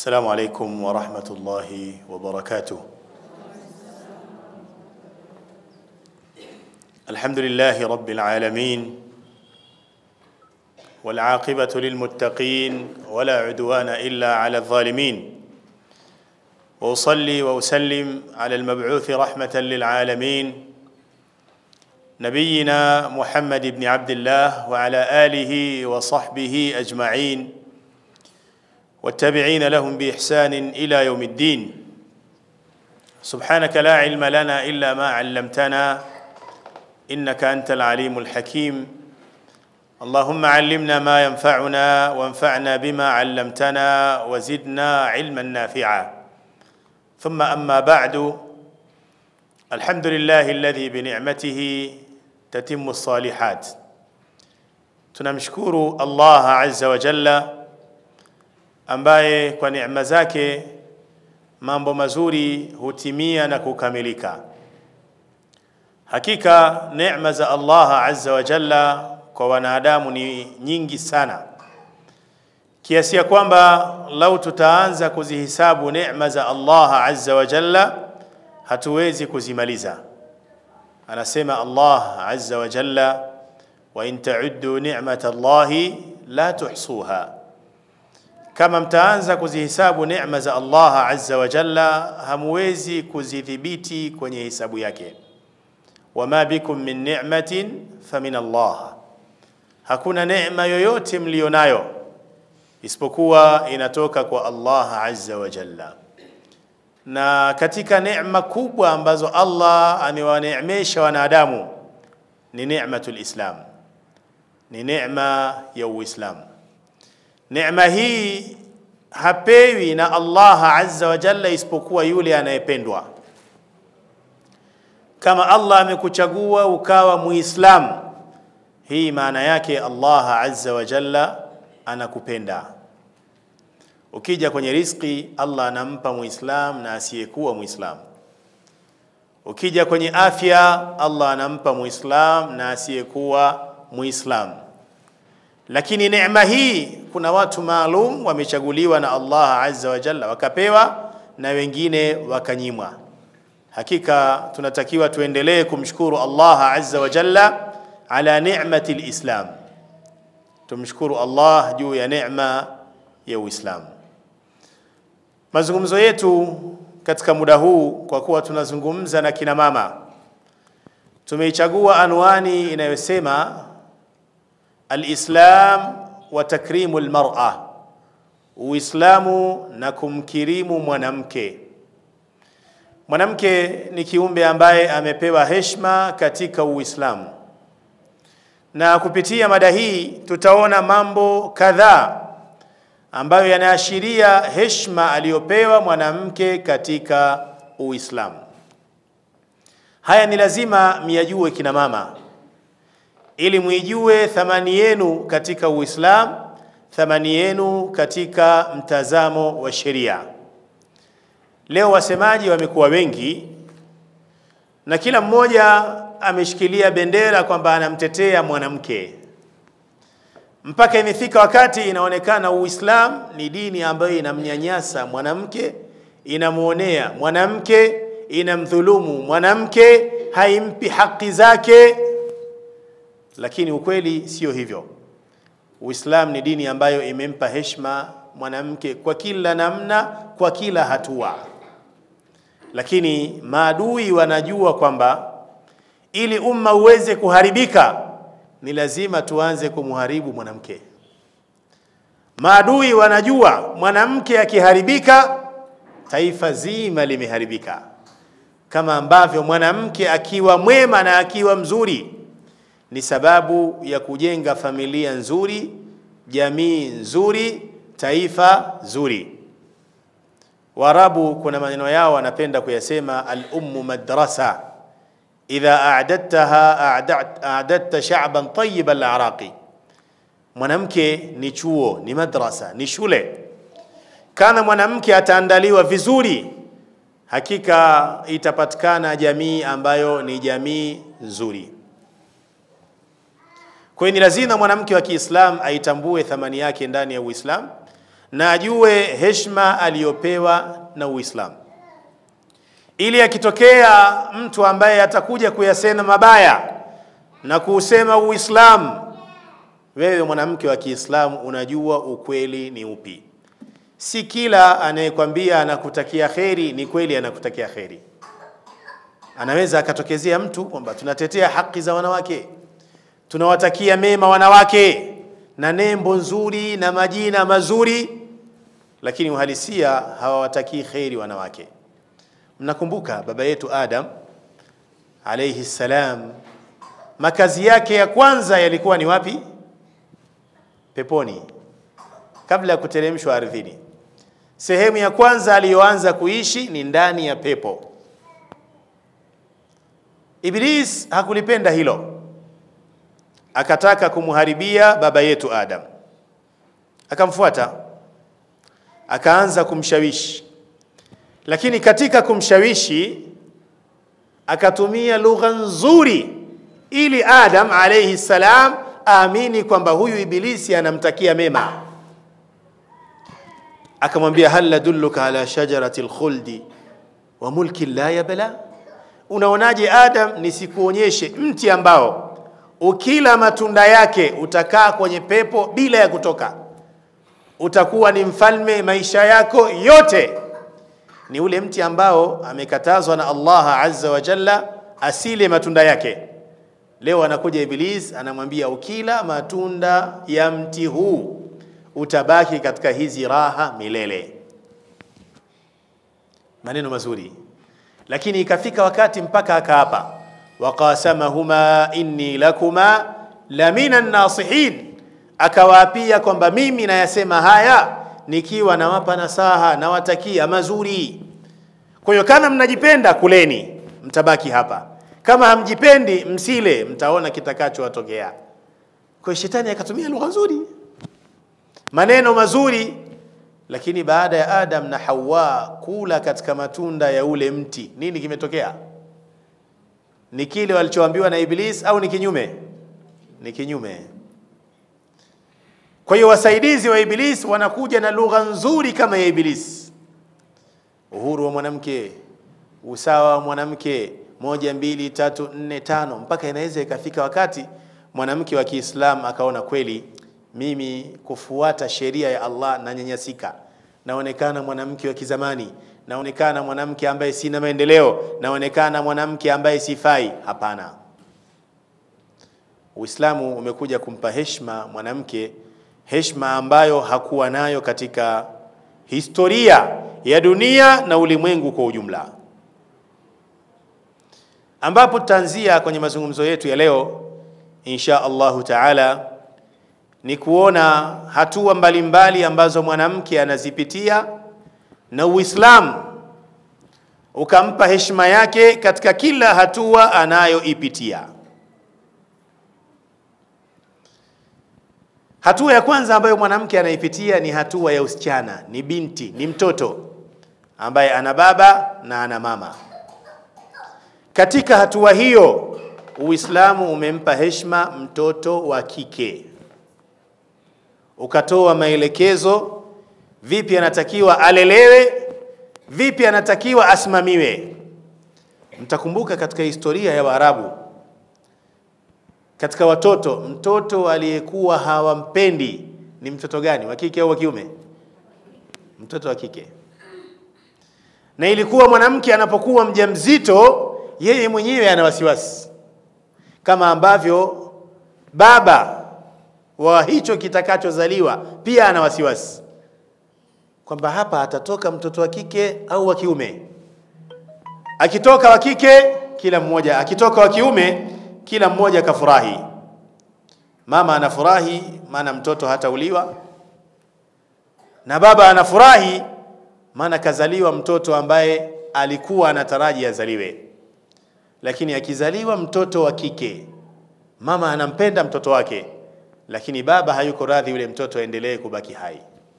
السلام عليكم ورحمة الله وبركاته الحمد لله رب العالمين والعاقبة للمتقين ولا عدوان إلا على الظالمين وأصلي وأسلم على المبعوث رحمة للعالمين نبينا محمد بن عبد الله وعلى آله وصحبه أجمعين والتابعين لهم بإحسان إلى يوم الدين سبحانك لا علم لنا إلا ما علمتنا إنك أنت العليم الحكيم اللهم علمنا ما ينفعنا وانفعنا بما علمتنا وزدنا علما نافعا ثم أما بعد الحمد لله الذي بنعمته تتم الصالحات tunamshukuru Allah azza wa jalla ambaye kwa neema zake mambo mazuri hutimia na kukamilika. Hakika neema za Allah azza wa jalla kwa wanadamu ni nyingi sana, kiasi ya kwamba lau tutaanza kuzihisabu neema za Allah azza wa jalla hatuwezi kuzimaliza. Anasema Allah azza wa jalla, wa in tauddu ni'mata Allahi la tuhsuha kama mtaanza kuzihisabu neema za Allah azza wa jalla hamwezi kuzidhibiti kwenye hisabu yake. Wama bikum min ni'matin famin Allah, hakuna neema yoyote mlionayo isipokuwa inatoka kwa Allah azza wa jalla. Na katika neema kubwa ambazo Allah amewaneemesha wanadamu ni neematul Islam, ni neema ya Uislamu. Neema hii hapewi na Allah azza wa jalla isipokuwa yule anayependwa. Kama Allah amekuchagua ukawa Muislamu, hii maana yake Allah azza wa jalla anakupenda. Ukija kwenye riziki, Allah anampa Muislam na asiyekuwa Muislam. Ukija kwenye afya, Allah anampa Muislam na asiyekuwa Muislam. Lakini neema hii kuna watu maalum wamechaguliwa na Allah azza wa jalla wakapewa na wengine wakanyimwa. Hakika tunatakiwa tuendelee kumshukuru Allah azza wa jalla ala ni'mati lislam, tumshukuru Allah juu ya neema ya Uislamu. Mazungumzo yetu katika muda huu, kwa kuwa tunazungumza na kina mama, tumeichagua anwani inayosema Alislam wa takrimu almar'a, Uislamu na kumkirimu mwanamke. Mwanamke ni kiumbe ambaye amepewa heshima katika Uislamu, na kupitia mada hii tutaona mambo kadhaa ambayo yanaashiria heshima aliyopewa mwanamke katika Uislamu. Haya ni lazima miyajue kina mama ili muijue thamani yenu katika Uislamu, thamani yenu katika mtazamo wa sheria. Leo wasemaji wamekuwa wengi na kila mmoja ameshikilia bendera kwamba anamtetea mwanamke, mpaka imefika wakati inaonekana Uislamu ni dini ambayo inamnyanyasa mwanamke, inamwonea mwanamke, inamdhulumu mwanamke, haimpi haki zake lakini ukweli sio hivyo. Uislamu ni dini ambayo imempa heshima mwanamke kwa kila namna, kwa kila hatua. Lakini maadui wanajua kwamba ili umma uweze kuharibika ni lazima tuanze kumharibu mwanamke. Maadui wanajua mwanamke akiharibika, taifa zima limeharibika, kama ambavyo mwanamke akiwa mwema na akiwa mzuri ni sababu ya kujenga familia nzuri, jamii nzuri, taifa zuri. Waarabu kuna maneno yao wanapenda kuyasema, al-ummu madrasa idha a'dadtaha a'dadta sha'ban tayyib al-araqi, mwanamke ni chuo, ni madrasa, ni shule. Kana mwanamke ataandaliwa vizuri, hakika itapatikana jamii ambayo ni jamii nzuri. Kwa hiyo ni lazima mwanamke wa Kiislamu aitambue thamani yake ndani ya Uislamu na ajue heshima aliyopewa na Uislamu, ili akitokea mtu ambaye atakuja kuyasema mabaya na kuusema Uislamu, wewe mwanamke wa Kiislamu unajua ukweli ni upi. Si kila anayekwambia anakutakia kheri ni kweli anakutakia kheri. Anaweza akatokezea mtu kwamba tunatetea haki za wanawake, tunawatakia mema wanawake na nembo nzuri na majina mazuri, lakini uhalisia hawawatakii kheri wanawake. Mnakumbuka baba yetu Adam alayhi salam, makazi yake ya kwanza yalikuwa ni wapi? Peponi, kabla ya kuteremshwa ardhini. Sehemu ya kwanza aliyoanza kuishi ni ndani ya pepo. Iblis hakulipenda hilo, akataka kumharibia baba yetu Adam. Akamfuata, akaanza kumshawishi, lakini katika kumshawishi akatumia lugha nzuri ili Adam alayhi salam aamini kwamba huyu Ibilisi anamtakia mema. Akamwambia, hal nadulluka ala shajarati lkhuldi wa mulki la yabla, unaonaje Adam, nisikuonyeshe mti ambao ukila matunda yake utakaa kwenye pepo bila ya kutoka, utakuwa ni mfalme maisha yako yote. Ni ule mti ambao amekatazwa na Allah azza wa jalla asile matunda yake. Leo anakuja Iblis anamwambia ukila matunda ya mti huu utabaki katika hizi raha milele. Maneno mazuri, lakini ikafika wakati mpaka akaapa, waqasamahuma inni lakuma lamina nasihin, akawaapia kwamba mimi nayasema haya nikiwa nawapa nasaha nawatakia mazuri. Kwa hiyo kama mnajipenda kuleni, mtabaki hapa kama hamjipendi msile, mtaona kitakachowatokea. Kwa hiyo shetani akatumia lugha nzuri, maneno mazuri, lakini baada ya Adam na Hawa kula katika matunda ya ule mti, nini kimetokea? Ni kile walichoambiwa na Iblis au ni kinyume? Ni kinyume. Kwa hiyo wasaidizi wa Iblis wanakuja na lugha nzuri kama ya Iblis, uhuru wa mwanamke, usawa wa mwanamke moja mbili tatu nne tano, mpaka inaweza ikafika wakati mwanamke wa Kiislamu akaona kweli, mimi kufuata sheria ya Allah nanyanyasika, naonekana mwanamke wa kizamani, naonekana mwanamke ambaye sina maendeleo, naonekana mwanamke ambaye sifai. Hapana, Uislamu umekuja kumpa heshima mwanamke, heshima ambayo hakuwa nayo katika historia ya dunia na ulimwengu kwa ujumla ambapo tutaanzia kwenye mazungumzo yetu ya leo insha Allahu taala ni kuona hatua mbalimbali mbali ambazo mwanamke anazipitia na Uislamu ukampa heshima yake katika kila hatua anayoipitia. Hatua ya kwanza ambayo mwanamke anaipitia ni hatua ya usichana, ni binti, ni mtoto ambaye ana baba na ana mama. Katika hatua hiyo Uislamu umempa heshima mtoto wa kike, ukatoa maelekezo vipi anatakiwa alelewe, vipi anatakiwa asimamiwe. Mtakumbuka katika historia ya Waarabu, katika watoto, mtoto aliyekuwa hawampendi ni mtoto gani, wa kike au wa kiume? Mtoto wa kike. Na ilikuwa mwanamke anapokuwa mjamzito yeye mwenyewe ana wasiwasi kama ambavyo baba wa hicho kitakachozaliwa pia ana wasiwasi kwamba hapa atatoka mtoto wa kike au wa kiume. Akitoka wa kike, kila mmoja, akitoka wa kiume, kila mmoja akafurahi. Mama anafurahi maana mtoto hatauliwa, na baba anafurahi maana kazaliwa mtoto ambaye alikuwa anataraji azaliwe lakini akizaliwa mtoto wa kike, mama anampenda mtoto wake, lakini baba hayuko radhi yule mtoto aendelee kubaki hai.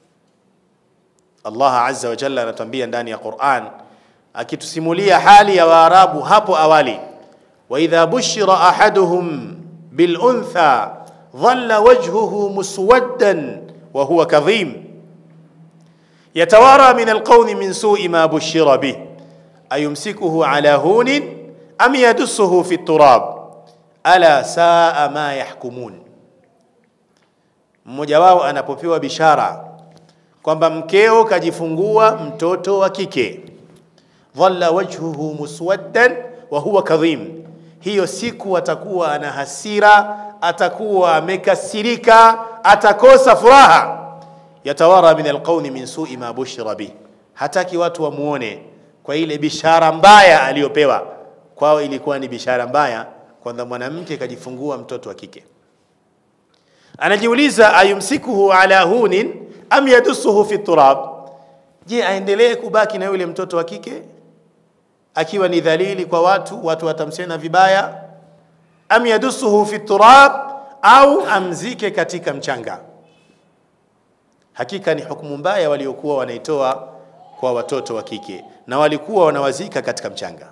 Allah azza wa jalla anatuambia ndani ya Qur'an akitusimulia hali ya Waarabu hapo awali, wa idha bushira ahaduhum bil untha dhalla wajhuhu muswaddan wa huwa kadhim, yatawara min alqawmi min su'i ma bushira bih ayumsikuhu ala hunin am yadussuhu fi turab ala saa ma yahkumun. Mmoja wao anapopewa bishara kwamba mkeo kajifungua mtoto wa kike, dhalla wajhuhu muswaddan wa huwa kadhim, hiyo siku atakuwa ana hasira, atakuwa amekasirika, atakosa furaha. Yatawara min alqawmi min su'i ma bushira bih, hataki watu wamuone kwa ile bishara mbaya aliyopewa. Kwao ilikuwa ni bishara mbaya kwamba mwanamke kajifungua mtoto wa kike. Anajiuliza, ayumsikuhu ala hunin am yadussuhu fi turab, je, aendelee kubaki na yule mtoto wa kike akiwa ni dhalili kwa watu, watu watamsema vibaya? Am yadussuhu fi turab, au amzike katika mchanga? Hakika ni hukumu mbaya waliokuwa wanaitoa kwa watoto wa kike, na walikuwa wanawazika katika mchanga.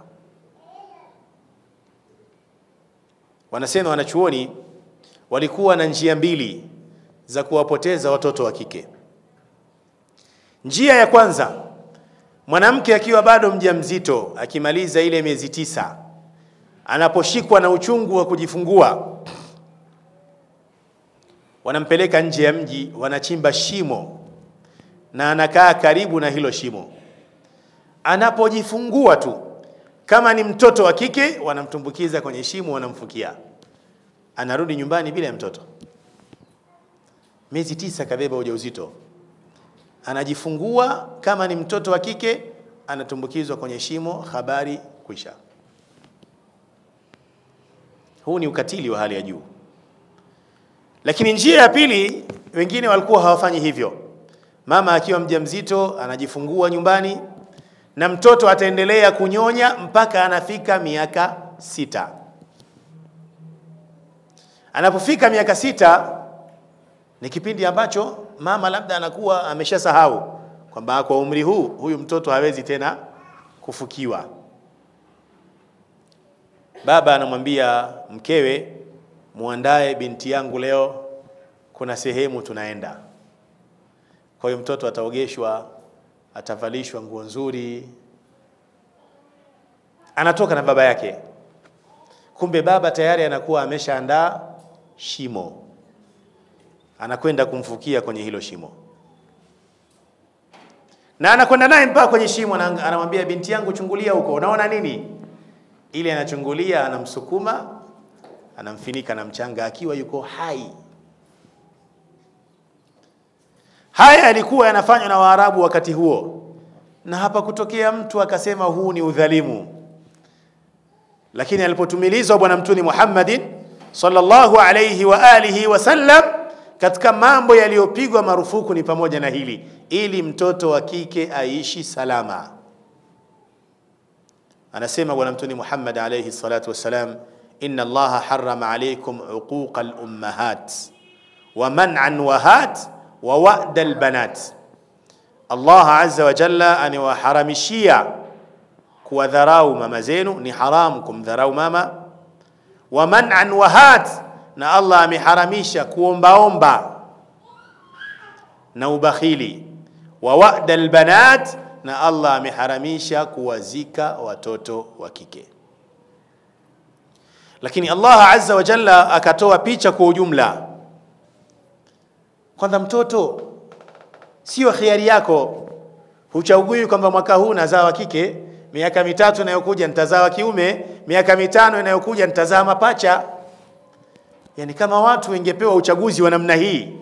Wanasema wanachuoni walikuwa na njia mbili za kuwapoteza watoto wa kike. Njia ya kwanza, mwanamke akiwa bado mjamzito, akimaliza ile miezi tisa, anaposhikwa na uchungu wa kujifungua, wanampeleka nje ya mji, wanachimba shimo na anakaa karibu na hilo shimo. Anapojifungua tu, kama ni mtoto wa kike, wanamtumbukiza kwenye shimo, wanamfukia, anarudi nyumbani bila ya mtoto. Miezi tisa kabeba ujauzito, anajifungua. Kama ni mtoto wa kike, anatumbukizwa kwenye shimo, habari kwisha. Huu ni ukatili wa hali ya juu. Lakini njia ya pili, wengine walikuwa hawafanyi hivyo. Mama akiwa mjamzito anajifungua nyumbani na mtoto ataendelea kunyonya mpaka anafika miaka sita. Anapofika miaka sita ni kipindi ambacho mama labda anakuwa ameshasahau kwamba kwa umri huu huyu mtoto hawezi tena kufukiwa. Baba anamwambia mkewe, muandae binti yangu leo, kuna sehemu tunaenda. Kwa hiyo mtoto ataogeshwa, atavalishwa nguo nzuri, anatoka na baba yake. Kumbe baba tayari anakuwa ameshaandaa shimo, anakwenda kumfukia kwenye hilo shimo, na anakwenda naye mpaka kwenye shimo, anamwambia binti yangu, chungulia huko, unaona nini? Ili anachungulia, anamsukuma, anamfinika na mchanga akiwa yuko hai. Haya yalikuwa yanafanywa na Waarabu wakati huo, na hapa kutokea mtu akasema huu ni udhalimu. Lakini alipotumilizwa Bwana Mtume Muhammadin sallallahu alayhi wa alihi wasallam, katika mambo yaliyopigwa marufuku ni pamoja na hili, ili mtoto wa kike aishi salama. Anasema Bwana Mtume Muhammad alayhi salatu wassalam, inna Allaha harrama alaykum uquqa al-ummahat wa man'an wahat wa wa'da albanat, Allah azza wa jalla aniwaharamishia kuwadharau mama zenu, ni haramu kumdharau mama. Wa man'an wahat, na Allah ameharamisha kuombaomba na ubakhili. Wa wa'da albanat, na Allah ameharamisha kuwazika watoto wa kike. Lakini Allah azza wa jalla akatoa picha kwa ujumla kwanza mtoto sio khiari yako, huchagui kwamba mwaka huu nazaa wa kike, miaka mitatu inayokuja nitazaa wa kiume, miaka mitano inayokuja nitazaa mapacha. Yani kama watu wengepewa uchaguzi wa namna hii,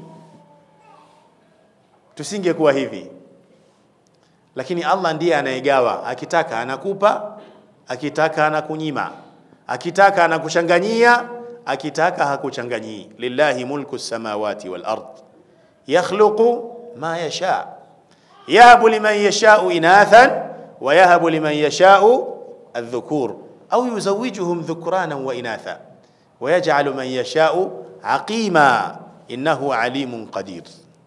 tusingekuwa hivi. Lakini Allah ndiye anayegawa, akitaka anakupa, akitaka anakunyima, akitaka anakuchanganyia, akitaka hakuchanganyii. Lillahi mulku samawati wal ard yakhluqu ma yasha yahabu liman yashau inathan wa yahabu liman yashau aldhukur au yuzawijuhum dhukranan wa inatha wa yaj'alu man yashau aqima innahu alimun qadir.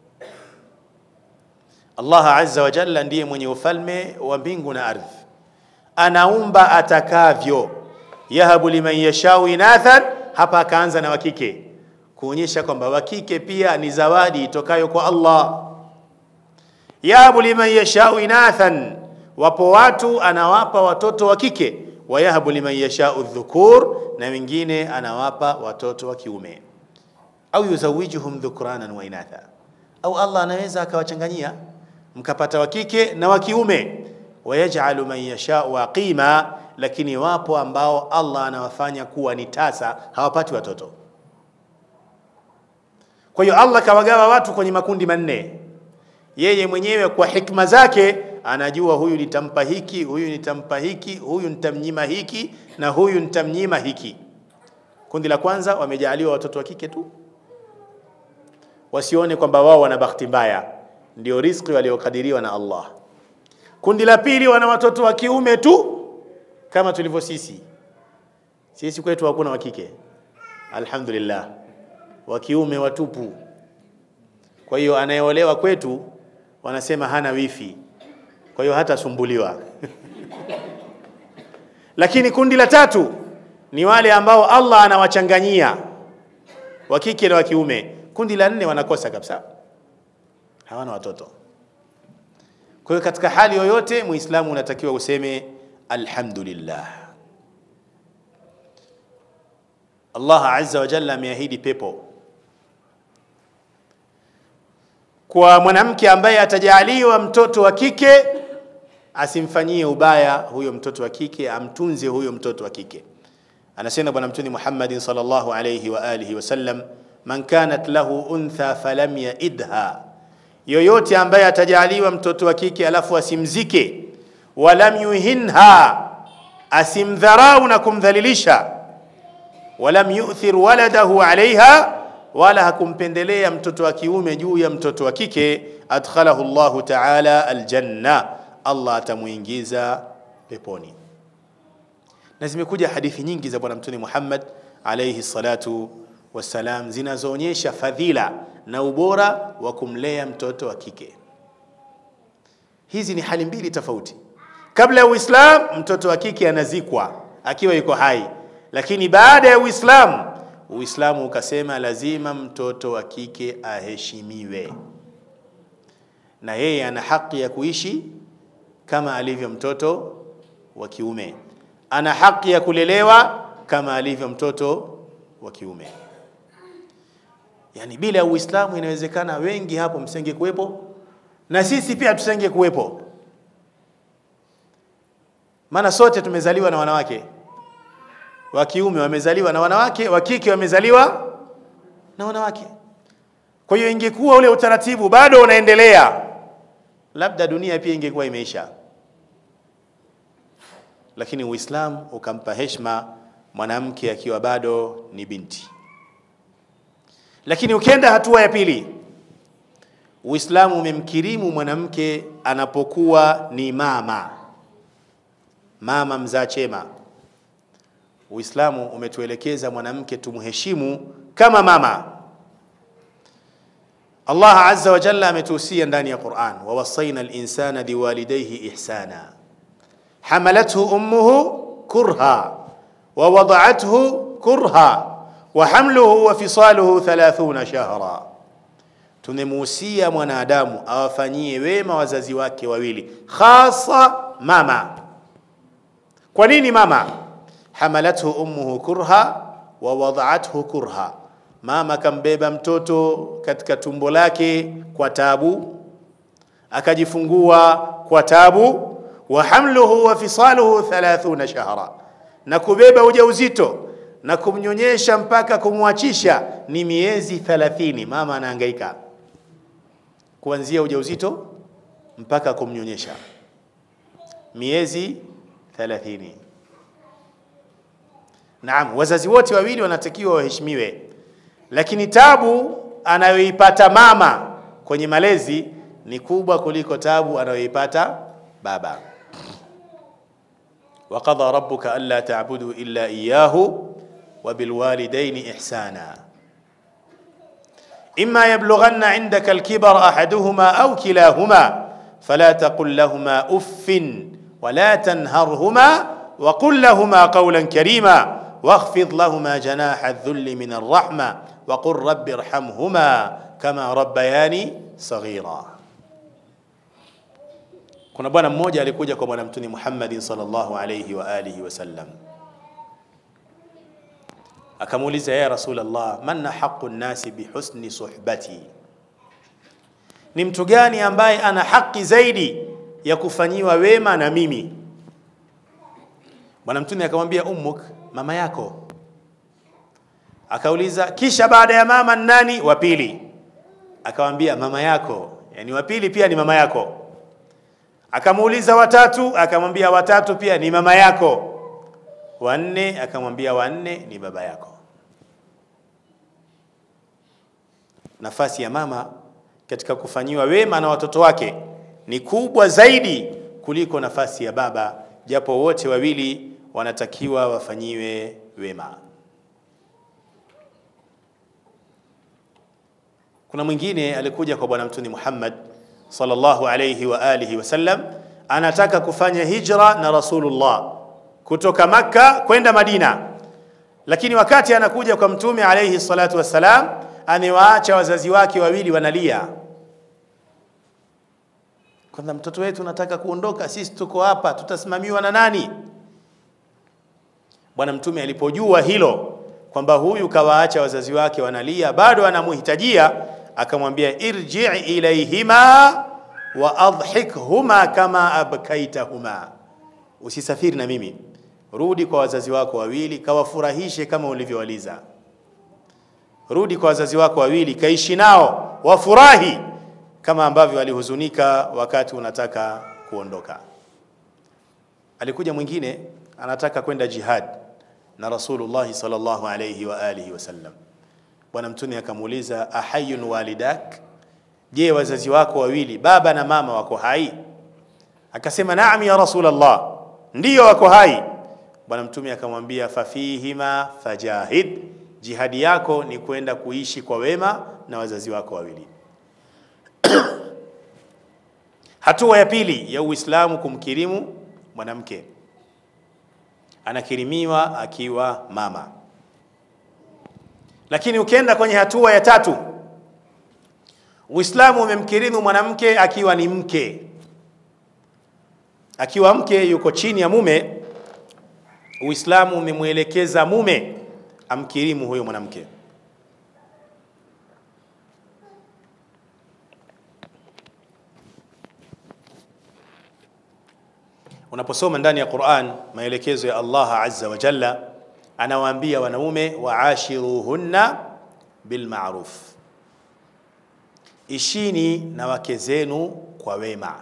Allah azza wa jalla ndiye mwenye ufalme wa mbingu na ardhi, anaumba atakavyo. Yahabu liman yashau inathan, hapa akaanza na wakike kuonyesha kwamba wakike pia ni zawadi itokayo kwa Allah. yahabu liman yashau inathan, wapo watu anawapa watoto wa kike, wayahabu liman yashau dhukur, na wengine anawapa watoto wa kiume, au yuzawijuhum dhukranan wa inatha, au Allah anaweza akawachanganyia mkapata wa kike na wa kiume. Wayajalu man yashau aqima, lakini wapo ambao Allah anawafanya kuwa ni tasa, hawapati watoto. Kwa hiyo Allah kawagawa watu kwenye makundi manne. Yeye mwenyewe kwa hikma zake anajua huyu nitampa hiki, huyu nitampa hiki, huyu nitamnyima hiki na huyu nitamnyima hiki. Kundi la kwanza wamejaaliwa watoto wa kike tu, wasione kwamba wao wana bahati mbaya, ndio riziki waliokadiriwa na Allah. Kundi la pili wana watoto wa kiume tu, kama tulivyo sisi. Sisi kwetu hakuna wa kike, alhamdulillah, wa kiume watupu. Kwa hiyo anayeolewa kwetu wanasema hana wifi, kwa hiyo hatasumbuliwa. Lakini kundi la tatu ni wale ambao Allah anawachanganyia wa kike na wa kiume. Kundi la nne wanakosa kabisa, hawana watoto. Kwa hiyo katika hali yoyote Muislamu unatakiwa useme alhamdulillah. Allah azza wa jalla ameahidi pepo kwa mwanamke ambaye atajaaliwa mtoto wa kike, asimfanyie ubaya huyo mtoto wa kike, amtunze huyo mtoto wa kike. Anasema Bwana Mtume Muhammadin sallallahu alayhi wa alihi wasallam, man kanat lahu untha falam yaidha, yoyote ambaye atajaaliwa mtoto wa kike alafu asimzike, walam yuhinha, asimdharau na kumdhalilisha, walam yu'thir waladahu alaiha wala hakumpendelea mtoto wa kiume juu ya mtoto wa kike, adkhalahu Allahu ta'ala aljanna, Allah atamuingiza peponi. Na zimekuja hadithi nyingi za Bwana Mtume Muhammad alayhi salatu wassalam zinazoonyesha fadhila na ubora wa kumlea mtoto wa kike. Hizi ni hali mbili tofauti. Kabla ya Uislamu, mtoto wa kike anazikwa akiwa yuko hai, lakini baada ya Uislamu Uislamu ukasema lazima mtoto wa kike aheshimiwe, na yeye ana haki ya kuishi kama alivyo mtoto wa kiume, ana haki ya kulelewa kama alivyo mtoto wa kiume. Yaani bila ya Uislamu inawezekana wengi hapo msenge kuwepo na sisi pia tusenge kuwepo, maana sote tumezaliwa na wanawake wa kiume wamezaliwa na wanawake, wa kike wamezaliwa na wanawake. Kwa hiyo ingekuwa ule utaratibu bado unaendelea, labda dunia pia ingekuwa imeisha, lakini Uislamu ukampa heshima mwanamke akiwa bado ni binti. Lakini ukienda hatua ya pili, Uislamu umemkirimu mwanamke anapokuwa ni mama, mama mzaa chema. Uislamu umetuelekeza mwanamke tumheshimu kama mama. Allah azza wa jalla ametuhusia ndani ya Qur'an, wa wasaina al-insana biwalidayhi ihsana hamalathu ummuhu kurha wa wada'athu kurha wa hamluhu wa fisaluhu 30 shahra, tumemuhusia mwanadamu awafanyie wema wazazi wake wawili, hasa mama. Kwa nini mama? hamalathu ummuhu kurha wa wada'athu kurha, mama kambeba mtoto katika tumbo lake kwa tabu, akajifungua kwa tabu. Wa hamluhu wa fisaluhu 30 shahra, na kubeba ujauzito na kumnyonyesha mpaka kumwachisha ni miezi 30. Mama anahangaika kuanzia ujauzito mpaka kumnyonyesha miezi 30. Naam, wazazi wote wawili wanatakiwa waheshimiwe, lakini tabu anayoipata mama kwenye malezi ni kubwa kuliko tabu anayoipata baba. wa qadha rabbuka alla ta'budu illa iyyahu wa bil walidayni ihsana imma yablughanna 'indaka al-kibara ahaduhuma aw kilahuma fala taqul lahumā uffin wa la tanharhumā wa qul lahumā qawlan karīmā واخفض لهما جناح الذل من الرحمة وقل رب ارحمهما كما ربياني صغيرا Kuna bwana mmoja alikuja kwa bwana mtume Muhammad sallallahu alayhi wa alihi wasallam, akamuuliza ya Rasulullah, man haqu nnasi bihusni suhbati, ni mtu gani ambaye ana haki zaidi ya kufanyiwa wema na mimi? Bwana mtume akamwambia ummuk, mama yako. Akauliza kisha baada ya mama nani? Wa pili. Akamwambia mama yako, yani wa pili pia ni mama yako. Akamuuliza watatu, akamwambia watatu pia ni mama yako. Wanne, akamwambia wanne ni baba yako. Nafasi ya mama katika kufanyiwa wema na watoto wake ni kubwa zaidi kuliko nafasi ya baba, japo wote wawili wanatakiwa wafanyiwe wema. Kuna mwingine alikuja kwa bwana mtume Muhammad sallallahu alayhi wa alihi wasallam, anataka kufanya hijra na Rasulullah kutoka Makka kwenda Madina, lakini wakati anakuja kwa mtume alayhi salatu wassalam, amewaacha wazazi wake wawili wanalia, kwamba mtoto wetu nataka kuondoka, sisi tuko hapa, tutasimamiwa na nani? Bwana mtume alipojua hilo kwamba huyu kawaacha wazazi wake wanalia, bado anamuhitajia akamwambia irji ilaihima wa adhikhuma kama abkaitahuma, usisafiri na mimi, rudi kwa wazazi wako wawili kawafurahishe kama ulivyowaliza. Rudi kwa wazazi wako wawili kaishi nao wafurahi kama ambavyo walihuzunika wakati unataka kuondoka. Alikuja mwingine anataka kwenda jihad na Rasulullah sallallahu alayhi wa alihi wasallam. Bwana Mtume akamuuliza ahayun walidak, je, wazazi wako wawili baba na mama wako hai? Akasema naam ya Rasulullah, ndiyo wako hai. Bwana Mtume akamwambia fafihima fajahid, jihadi yako ni kwenda kuishi kwa wema na wazazi wako wawili. Hatua ya pili ya Uislamu kumkirimu mwanamke, anakirimiwa akiwa mama lakini ukienda kwenye hatua ya tatu, Uislamu umemkirimu mwanamke akiwa ni mke. Akiwa mke yuko chini ya mume, Uislamu umemwelekeza mume amkirimu huyo mwanamke. Unaposoma ndani ya Qur'an maelekezo ya Allah azza wa jalla anawaambia wanaume waashiruhunna bilmaruf, ishini na wake zenu kwa wema,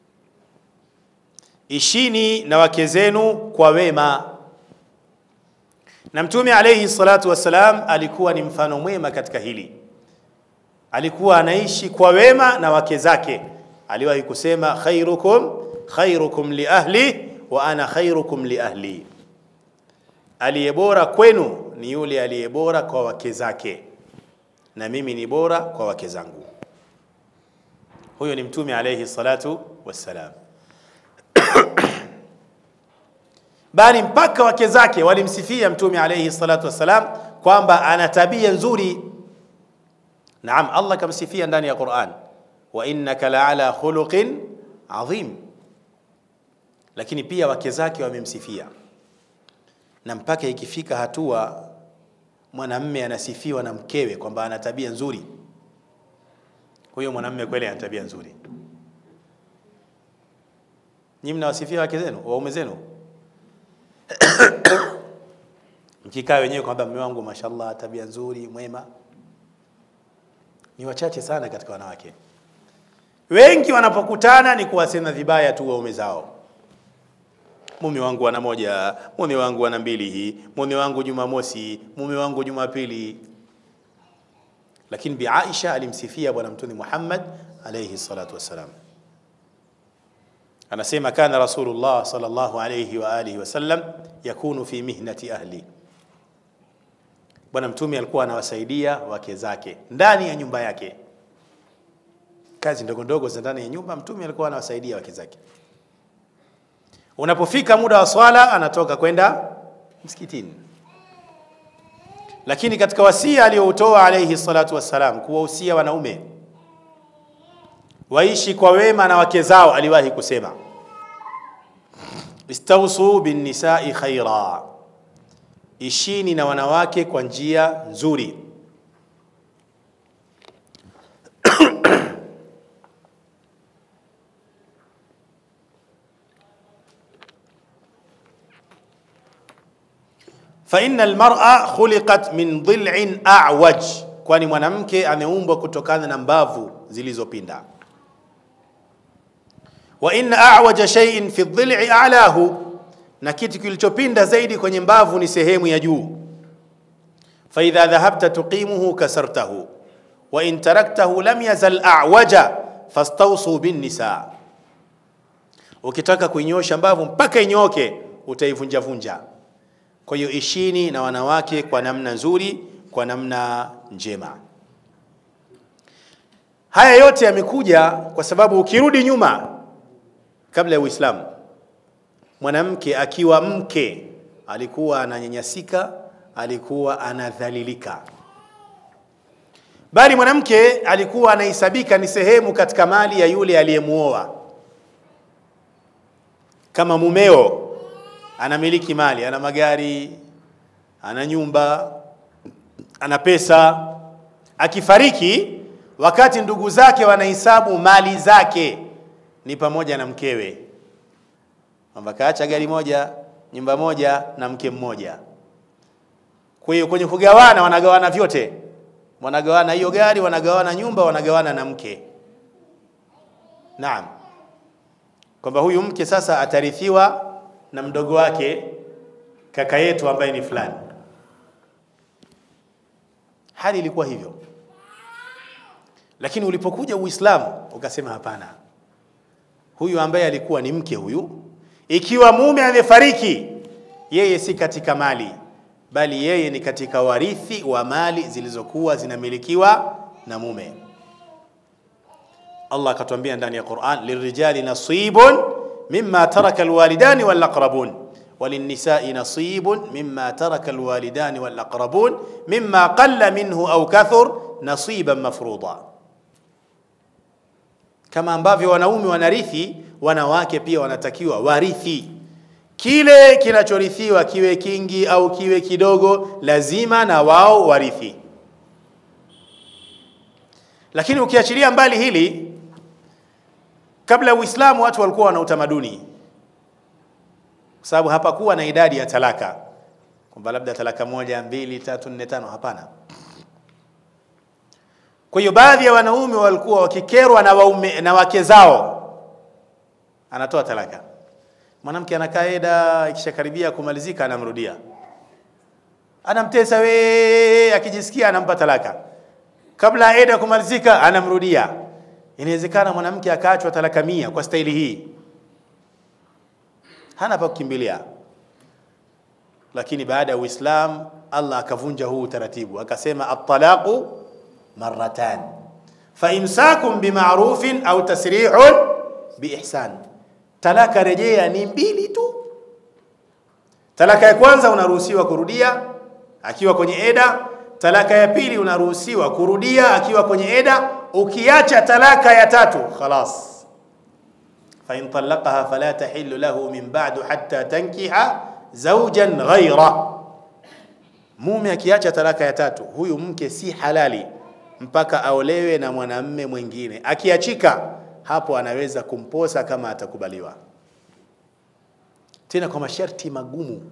ishini na wake zenu kwa wema. Na Mtume alayhi salatu wassalam alikuwa ni mfano mwema katika hili, alikuwa anaishi kwa wema na wake zake. Aliwahi kusema khairukum khairukum li ahli wa ana khairukum li ahli aliye bora kwenu ni yule aliye bora kwa wake zake, na mimi ni bora kwa wake zangu. Huyo ni Mtume alayhi salatu wassalam. Bali mpaka wake zake walimsifia Mtume alayhi salatu wassalam kwamba ana tabia nzuri. Naam, Allah kamsifia ndani ya Qur'an, wa innaka la ala khuluqin adhim, lakini pia wake zake wamemsifia na mpaka ikifika hatua mwanamme anasifiwa na mkewe kwamba ana tabia nzuri, huyo mwanamme kweli ana tabia nzuri. Nyinyi mnawasifia wake zenu, waume zenu mkikaa wenyewe kwamba mume wangu mashallah, tabia nzuri, mwema. Ni wachache sana katika wanawake. Wengi wanapokutana ni kuwasema vibaya tu waume zao mume wangu ana moja, mume wangu ana mbili, hii mume wangu Jumamosi, mume wangu Jumapili. Lakini Bi Aisha alimsifia Bwana Mtume Muhammad alayhi salatu wassalam, anasema kana Rasulullah sallallahu alayhi wa alihi wasallam yakunu fi mihnati ahli, Bwana Mtume alikuwa anawasaidia wake zake ndani ya nyumba yake, kazi ndogo ndogo za ndani ya nyumba, Mtume alikuwa anawasaidia wake zake. Unapofika muda wa swala anatoka kwenda msikitini. Lakini katika wasia aliyoutoa alayhi salatu wassalam, kuwahusia wanaume waishi kwa wema na wake zao. Aliwahi kusema istausu binnisai khaira, ishini na wanawake kwa njia nzuri. fa inna almar'a khuliqat min dhil'in a'waj, kwani mwanamke ameumbwa kutokana na mbavu zilizopinda. Wa inna a'waja shay'in fi dhil'i a'lahu, na kitu kilichopinda zaidi kwenye mbavu ni sehemu ya juu. Fa idha dhahabta tuqimuhu kasartahu wa in taraktahu lam yazal a'waja fastawsu bin nisa, ukitaka kuinyosha mbavu mpaka inyoke utaivunja vunja. Kwa hiyo ishini na wanawake kwa namna nzuri, kwa namna njema. Haya yote yamekuja kwa sababu ukirudi nyuma, kabla ya Uislamu, mwanamke akiwa mke alikuwa ananyanyasika, alikuwa anadhalilika, bali mwanamke alikuwa anahesabika ni sehemu katika mali ya yule aliyemuoa. Kama mumeo anamiliki mali, ana magari, ana nyumba, ana pesa, akifariki, wakati ndugu zake wanahesabu mali zake ni pamoja na mkewe, kwamba kaacha gari moja, nyumba moja na mke mmoja. Kwa hiyo kwenye kugawana, wanagawana vyote, wanagawana hiyo gari, wanagawana nyumba, wanagawana na mke. Naam, kwamba huyu mke sasa atarithiwa na mdogo wake kaka yetu ambaye ni fulani. Hali ilikuwa hivyo, lakini ulipokuja Uislamu ukasema hapana, huyu ambaye alikuwa ni mke huyu, ikiwa mume amefariki, yeye si katika mali, bali yeye ni katika warithi wa mali zilizokuwa zinamilikiwa na mume. Allah akatuambia ndani ya Qur'an, lirijali nasibun mimma taraka alwalidani walaqrabun walinisai nasibun mimma taraka alwalidani walaqrabun mimma qalla minhu au kathur nasiban mafruḍa. Kama ambavyo wanaume wanarithi, wanawake pia wanatakiwa warithi. Kile kinachorithiwa kiwe kingi au kiwe kidogo, lazima na wao warithi. Lakini ukiachilia mbali hili, kabla ya Uislamu watu walikuwa wana utamaduni, kwa sababu hapakuwa na idadi ya talaka kwamba labda talaka moja, mbili, tatu, nne, tano. Hapana. Kwa hiyo baadhi ya wanaume walikuwa wakikerwa na, waume, na wake zao, anatoa talaka. Mwanamke anakaa eda, ikishakaribia kumalizika anamrudia, anamtesa we, akijisikia anampa talaka, kabla eda kumalizika anamrudia. Inawezekana mwanamke akaachwa talaka mia kwa staili hii, hana pa kukimbilia. Lakini baada ya Uislamu Allah akavunja huu utaratibu, akasema at-talaqu marratan fa imsakum bima'rufin au tasrihun biihsan, talaka rejea ni mbili tu. Talaka ya kwanza unaruhusiwa kurudia akiwa kwenye eda. Talaka ya pili unaruhusiwa kurudia akiwa kwenye eda. Ukiacha talaka ya tatu khalas, fa in talaqaha fala tahillu lahu min ba'du hatta tankiha zawjan ghayra. Mume akiacha talaka ya tatu, huyu mke si halali mpaka aolewe na mwanamme mwingine. Akiachika hapo, anaweza kumposa kama atakubaliwa, tena kwa masharti magumu.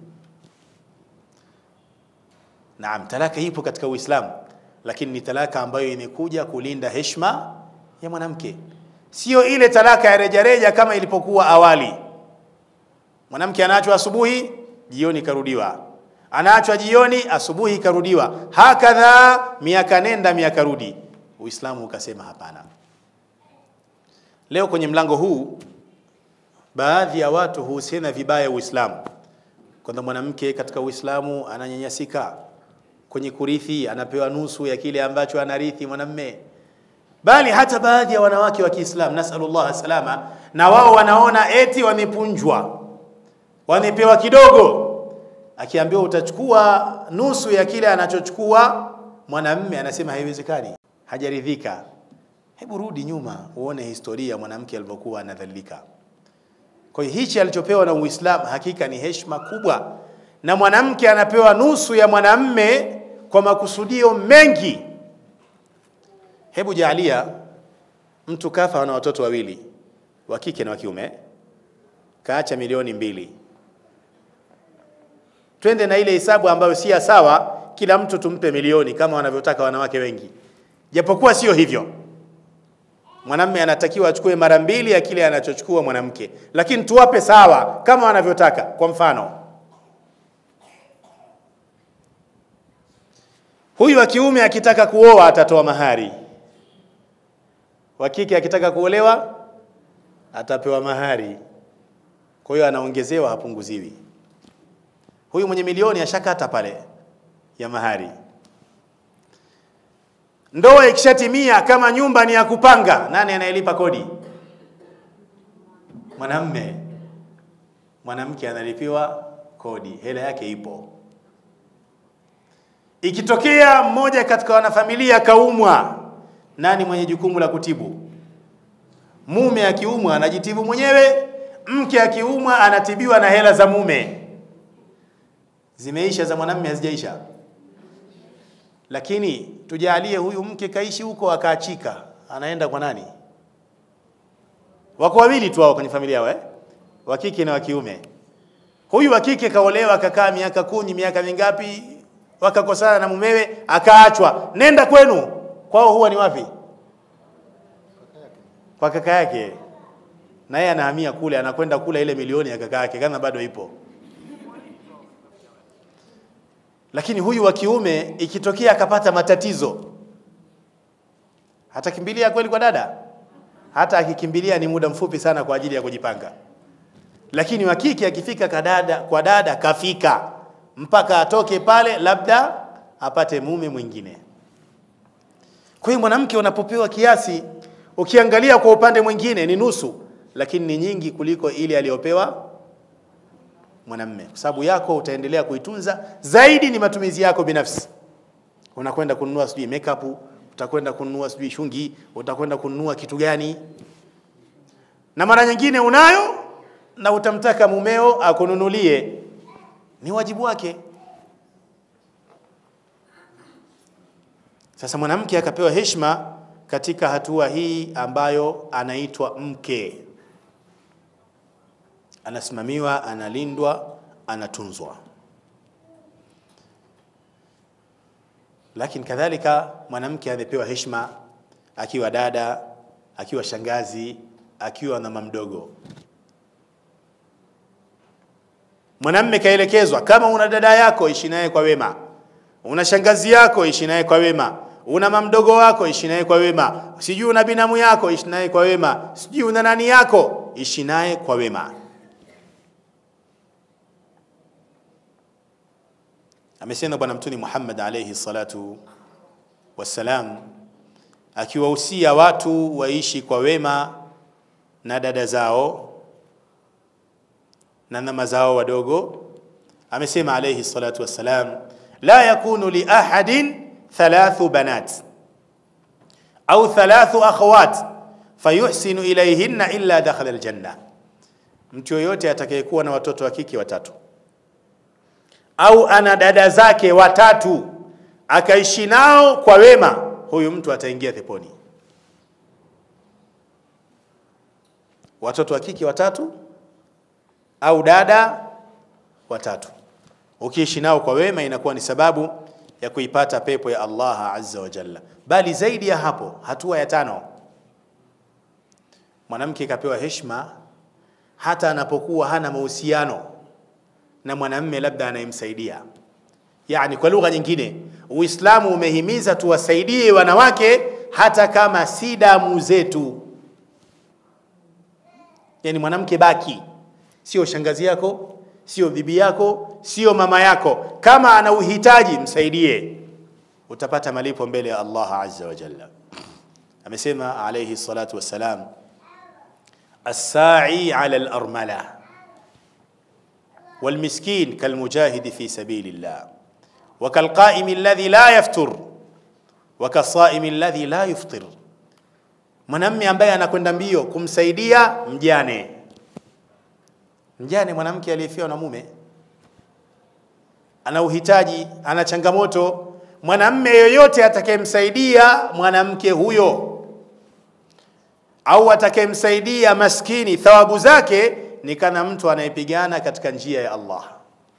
Naam, talaka ipo katika Uislamu, lakini ni talaka ambayo imekuja kulinda heshima ya mwanamke, sio ile talaka ya rejareja kama ilipokuwa awali. Mwanamke anaachwa asubuhi, jioni karudiwa, anaachwa jioni, asubuhi karudiwa, hakadha miaka nenda miaka rudi. Uislamu ukasema hapana. Leo kwenye mlango huu baadhi ya watu huhusiana vibaya Uislamu, kwamba mwanamke katika Uislamu ananyanyasika kwenye kurithi, anapewa nusu ya kile ambacho anarithi mwanamme, bali hata baadhi ya wanawake wa Kiislamu, nasallallahu salama, na wao wanaona eti wamepunjwa, wamepewa kidogo. Akiambiwa utachukua nusu ya kile anachochukua mwanamme, anasema haiwezekani, hajaridhika. Hebu rudi nyuma uone historia ya mwanamke alivyokuwa anadhalilika. Kwa hiyo hichi alichopewa na Uislamu hakika ni heshima kubwa, na mwanamke anapewa nusu ya mwanamme kwa makusudio mengi. Hebu jaalia mtu kafa na watoto wawili wa kike na wa kiume, kaacha milioni mbili. Twende na ile hesabu ambayo si ya sawa, kila mtu tumpe milioni kama wanavyotaka wanawake wengi, japokuwa sio hivyo. Mwanamme anatakiwa achukue mara mbili ya kile anachochukua mwanamke, lakini tuwape sawa kama wanavyotaka. Kwa mfano, huyu wa kiume akitaka kuoa atatoa mahari, wa kike akitaka kuolewa atapewa mahari. Kwa hiyo anaongezewa, hapunguziwi. Huyu mwenye milioni ashakata pale ya mahari. Ndoa ikishatimia, kama nyumba ni ya kupanga, nani anayelipa kodi? Mwanamme. Mwanamke analipiwa kodi, hela yake ipo. Ikitokea mmoja katika wanafamilia kaumwa, nani mwenye jukumu la kutibu? Mume akiumwa anajitibu mwenyewe, mke akiumwa anatibiwa na hela za mume. Zimeisha za mwanamme, hazijaisha lakini tujalie huyu mke kaishi huko akaachika, anaenda kwa nani? Wako wawili tu hao kwenye familia yao, eh? wa kike na wa kiume. Huyu wa kike kaolewa, akakaa miaka kumi, miaka mingapi, wakakosana na mumewe, akaachwa. Nenda kwenu. Kwao huwa ni wapi? Kwa kaka yake, na yeye anahamia kule, anakwenda kula ile milioni ya kaka yake, kama bado ipo lakini huyu wa kiume ikitokea akapata matatizo, hatakimbilia kweli kwa dada? Hata akikimbilia ni muda mfupi sana kwa ajili ya kujipanga. Lakini wa kike akifika kadada, kwa dada kafika mpaka atoke pale, labda apate mume mwingine. Kwa hiyo mwanamke unapopewa kiasi, ukiangalia kwa upande mwingine ni nusu, lakini ni nyingi kuliko ile aliyopewa mwanamme kwa sababu yako utaendelea kuitunza zaidi, ni matumizi yako binafsi. Unakwenda kununua sijui makeup, utakwenda kununua sijui shungi, utakwenda kununua kitu gani, na mara nyingine unayo na utamtaka mumeo akununulie, ni wajibu wake. Sasa mwanamke akapewa heshima katika hatua hii ambayo anaitwa mke anasimamiwa, analindwa, anatunzwa. Lakini kadhalika mwanamke amepewa heshima akiwa dada, akiwa shangazi, akiwa mama mdogo. Mwanamme kaelekezwa, kama una dada yako ishi naye kwa wema, una shangazi yako ishi naye kwa wema, una mama mdogo wako ishi naye kwa wema, sijui una binamu yako ishi naye kwa wema, sijui una nani yako ishi naye kwa wema. Amesema Bwana Mtume Muhammad alayhi salatu wassalam, akiwahusia watu waishi kwa wema na dada zao na mama zao wadogo. Amesema alayhi salatu wassalam, la yakunu li ahadin thalathu banat au thalathu akhawat fayuhsinu ilayhinna illa dakhala aljanna, mtu yoyote atakayekuwa na watoto wa kike watatu au ana dada zake watatu akaishi nao kwa wema, huyu mtu ataingia peponi. Watoto wa kike watatu au dada watatu, ukiishi nao kwa wema, inakuwa ni sababu ya kuipata pepo ya Allah azza wa jalla. Bali zaidi ya hapo, hatua ya tano, mwanamke kapewa heshima hata anapokuwa hana mahusiano na mwanamme labda anayemsaidia. Yani, kwa lugha nyingine, Uislamu umehimiza tuwasaidie wanawake hata kama si damu zetu. Yani mwanamke baki, sio shangazi yako, sio bibi yako, sio mama yako. Kama ana uhitaji msaidie, utapata malipo mbele ya Allah azza wa jalla. Amesema alayhi salatu wassalam, as-sa'i ala al-armala والمسكين كالمجاهد في سبيل الله وكالقائم الذي لا يفتر وكالصائم الذي لا يفطر mwanamme ambaye anakwenda mbio kumsaidia mjane. Mjane mwanamke aliyefiwa na mume ana uhitaji, ana changamoto. Mwanamme yoyote atakayemsaidia mwanamke huyo au atakayemsaidia maskini, thawabu zake ni kana mtu anayepigana katika njia ya Allah.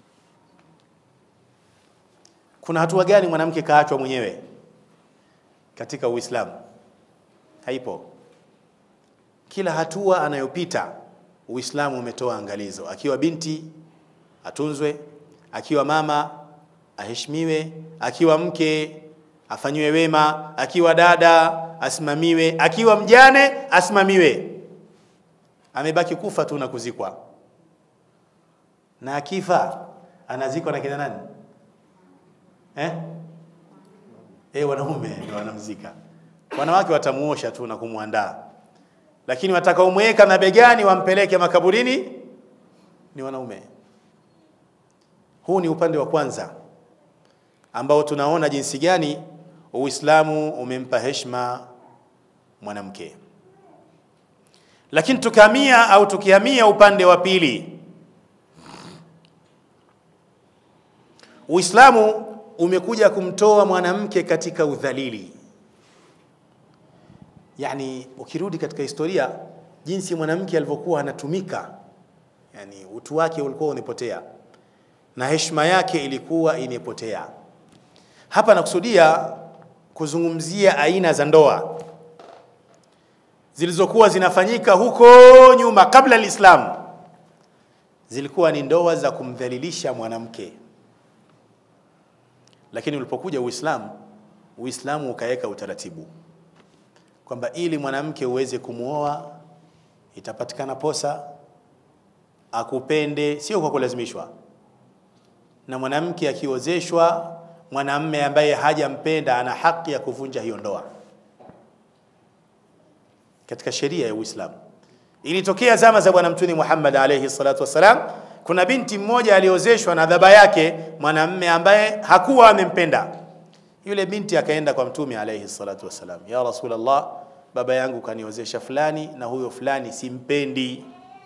Kuna hatua gani mwanamke kaachwa mwenyewe katika Uislamu? Haipo. Kila hatua anayopita Uislamu umetoa angalizo. Akiwa binti atunzwe, akiwa mama aheshimiwe, akiwa mke afanyiwe wema, akiwa dada asimamiwe, akiwa mjane asimamiwe. Amebaki kufa tu na kuzikwa, na akifa anazikwa na kina nani eh? Eh, wanaume ndio wanamzika, wanawake watamuosha tu na kumwandaa, lakini watakaomweka na begani wampeleke makaburini ni wanaume. Huu ni upande wa kwanza ambao tunaona jinsi gani Uislamu umempa heshima mwanamke. Lakini tukahamia au tukihamia upande wa pili, Uislamu umekuja kumtoa mwanamke katika udhalili. Yani, ukirudi katika historia jinsi mwanamke alivyokuwa anatumika, yani utu wake ulikuwa umepotea na heshima yake ilikuwa imepotea. Hapa nakusudia kuzungumzia aina za ndoa zilizokuwa zinafanyika huko nyuma kabla Uislamu. Zilikuwa ni ndoa za kumdhalilisha mwanamke, lakini ulipokuja Uislamu, Uislamu ukaweka utaratibu kwamba ili mwanamke uweze kumwoa itapatikana posa, akupende, sio kwa kulazimishwa. Na mwanamke akiozeshwa, mwanamme ambaye hajampenda ana haki ya kuvunja hiyo ndoa katika sheria ya Uislamu. Ilitokea zama za Bwana Mtume Muhammad alayhi salatu wassalam, kuna binti mmoja aliozeshwa na baba yake mwanamme ambaye hakuwa amempenda. Yule binti akaenda kwa Mtume alayhi salatu wassalam, ya Rasulullah, baba yangu kaniozesha fulani na huyo fulani simpendi.